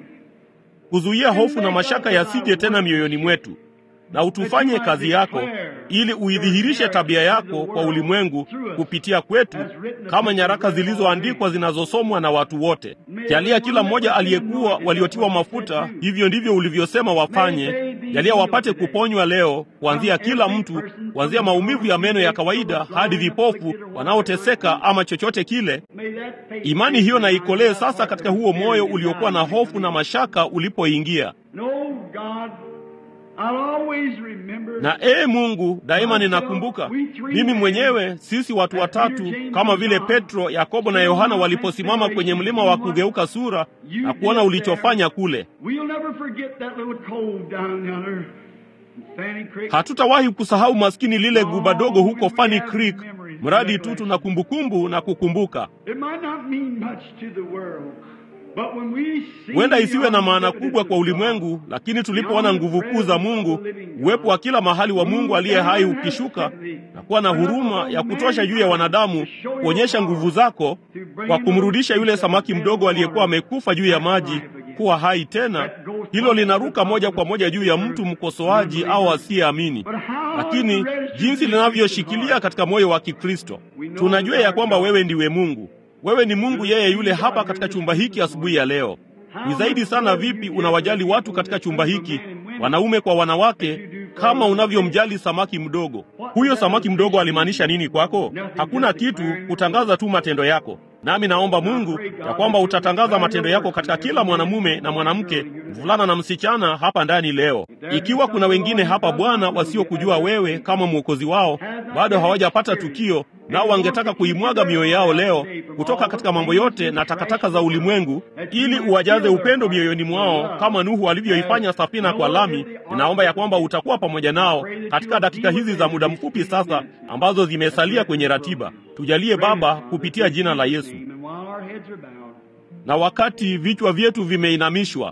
kuzuia hofu na mashaka yasije tena mioyoni mwetu, na utufanye kazi yako ili uidhihirishe tabia yako kwa ulimwengu kupitia kwetu, kama nyaraka zilizoandikwa zinazosomwa na watu wote. Jalia kila mmoja aliyekuwa waliotiwa mafuta, hivyo ndivyo ulivyosema wafanye. Jalia wapate kuponywa leo, kuanzia kila mtu, kuanzia maumivu ya meno ya kawaida hadi vipofu wanaoteseka ama chochote kile. May that faith Imani hiyo na ikolee sasa katika huo moyo uliokuwa na hofu na mashaka ulipoingia. No, God, I'll always remember Na ee Mungu, daima ninakumbuka mimi mwenyewe, sisi watu watatu kama vile Petro, Yakobo na Yohana waliposimama kwenye mlima wa kugeuka sura na kuona ulichofanya kule. We'll never forget that little cove down yonder in Fanny Creek. Hatutawahi kusahau maskini lile guba dogo huko Funny Creek, mradi tu tuna kumbukumbu na kukumbuka. It might not mean much to the world, but when we see Huenda isiwe na maana the kubwa kwa ulimwengu, lakini tulipoona nguvu kuu za Mungu, uwepo wa kila mahali wa Mungu aliye hai ukishuka na kuwa na huruma ya kutosha juu ya wanadamu, kuonyesha nguvu zako kwa kumrudisha yule samaki mdogo aliyekuwa amekufa juu ya maji kuwa hai tena, hilo linaruka moja kwa moja juu ya mtu mkosoaji au asiyeamini. Lakini jinsi linavyoshikilia katika moyo wa Kikristo, tunajua ya kwamba wewe ndiwe Mungu. Wewe ni Mungu yeye yule hapa katika chumba hiki asubuhi ya leo. Ni zaidi sana vipi unawajali watu katika chumba hiki, wanaume kwa wanawake, kama unavyomjali samaki mdogo. Huyo samaki mdogo alimaanisha nini kwako? Hakuna kitu, kutangaza tu matendo yako. Nami naomba Mungu ya kwamba utatangaza matendo yako katika kila mwanamume na mwanamke, mvulana na msichana hapa ndani leo. Ikiwa kuna wengine hapa Bwana wasiokujua wewe kama mwokozi wao, bado hawajapata tukio, nao wangetaka kuimwaga mioyo yao leo kutoka katika mambo yote na takataka za ulimwengu, ili uwajaze upendo mioyoni mwao kama Nuhu alivyoifanya safina kwa lami. Ninaomba ya kwamba utakuwa pamoja nao katika dakika hizi za muda mfupi sasa ambazo zimesalia kwenye ratiba. Tujalie Baba, kupitia jina la Yesu. And while our heads are bowed, Na wakati vichwa vyetu vimeinamishwa,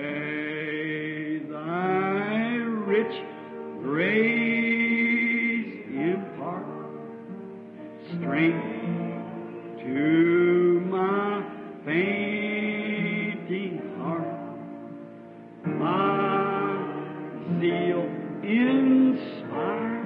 may thy rich grace impart strength to my fainting heart. My zeal inspire.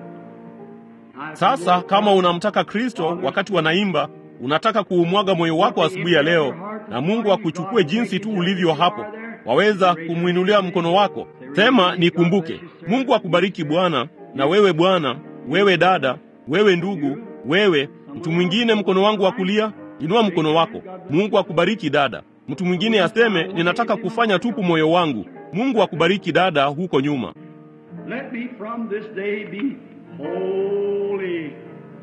sasa kama unamtaka Kristo wakati wanaimba, unataka kuumwaga moyo wako asubuhi ya leo, na Mungu akuchukue jinsi tu ulivyo hapo, waweza kumwinulia mkono wako, sema nikumbuke. Mungu akubariki Bwana, na wewe bwana, wewe dada, wewe ndugu, wewe mtu mwingine, mkono wangu wa kulia, inua mkono wako. Mungu akubariki dada. Mtu mwingine aseme ninataka kufanya tupu moyo wangu. Mungu akubariki dada huko nyuma. Let me from this day be holy thine.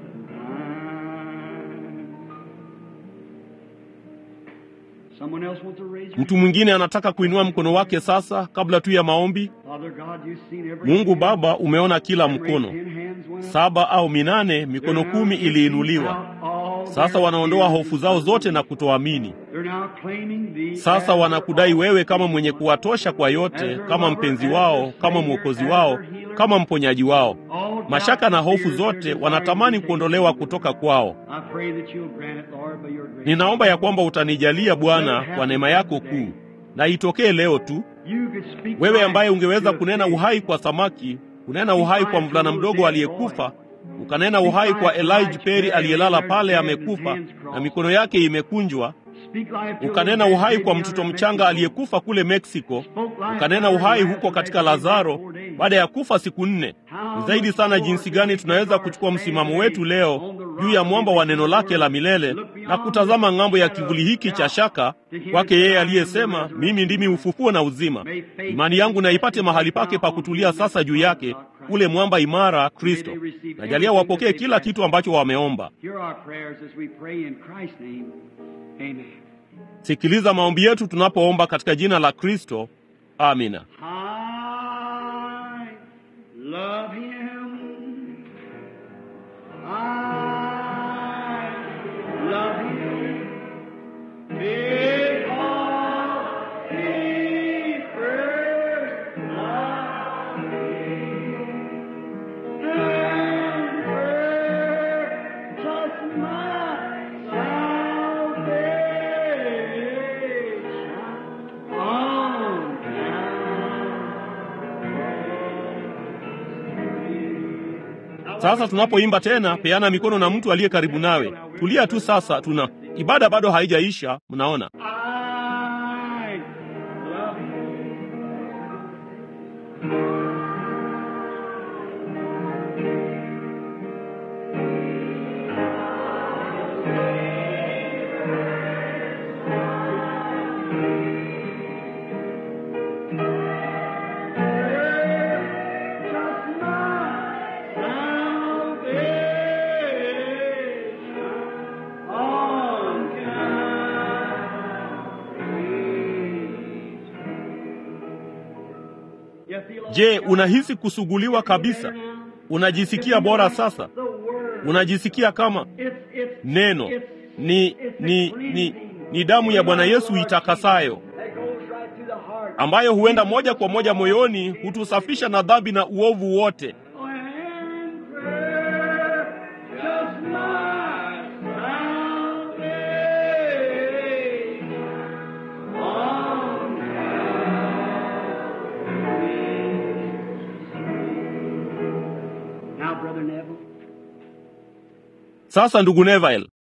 Someone else wants to raise their Mtu mwingine anataka kuinua mkono wake sasa, kabla tu ya maombi. Father God, you've seen every Mungu hand. Baba, umeona kila Every mkono, ten hands went up. saba au minane, mikono kumi iliinuliwa. Sasa wanaondoa hofu zao zote na kutoamini. They're now claiming thee Sasa as wanakudai their wewe kama mwenye kuwatosha kwa yote, kama mpenzi wao, kama mwokozi wao, kama mponyaji wao. all Mashaka na doubt, hofu fear, zote their wanatamani desire to kuondolewa take kutoka kwao. I pray that you'll grant it, Lord, by your grace. Ninaomba ya kwamba utanijalia Bwana kwa neema yako kuu, na itokee leo tu. You could speak Wewe life ambaye ungeweza to a kunena fish. uhai kwa samaki, kunena uhai kwa mvulana mdogo aliyekufa, ukanena uhai kwa Elijah Perry aliyelala pale amekufa na mikono yake imekunjwa. Speak life to a ukanena little uhai baby kwa down mtoto in mchanga Mexico. aliyekufa kule Meksiko, Spoke life ukanena to her uhai after huko katika Lazarus died Lazaro four days. baada ya kufa siku nne. Ni zaidi sana jinsi gani tunaweza kuchukua msimamo wetu leo juu ya mwamba wa neno lake la milele na kutazama ng'ambo ya kivuli hiki cha shaka kwake yeye aliyesema, mimi ndimi ufufuo na uzima. Imani yangu na ipate mahali pake pa kutulia sasa juu yake, ule mwamba imara Kristo. Najalia wapokee kila kitu ambacho wameomba. Hear our prayers as we pray in Christ's name. Amen. Sikiliza maombi yetu tunapoomba katika jina la Kristo. Amina. I love him. I love him. Because he first loved me. And purchased my salvation on Sasa tunapoimba tena, peana mikono na mtu aliye karibu nawe. Tulia tu sasa, tuna ibada bado haijaisha. Mnaona, I love you. Just my salvation on je, unahisi kusuguliwa kabisa? Unajisikia bora sasa? Unajisikia kama neno ni ni ni ni damu ya Bwana Yesu itakasayo ambayo huenda moja kwa moja moyoni, hutusafisha na dhambi na uovu wote. Now, Brother Neville, Sasa ndugu Neville,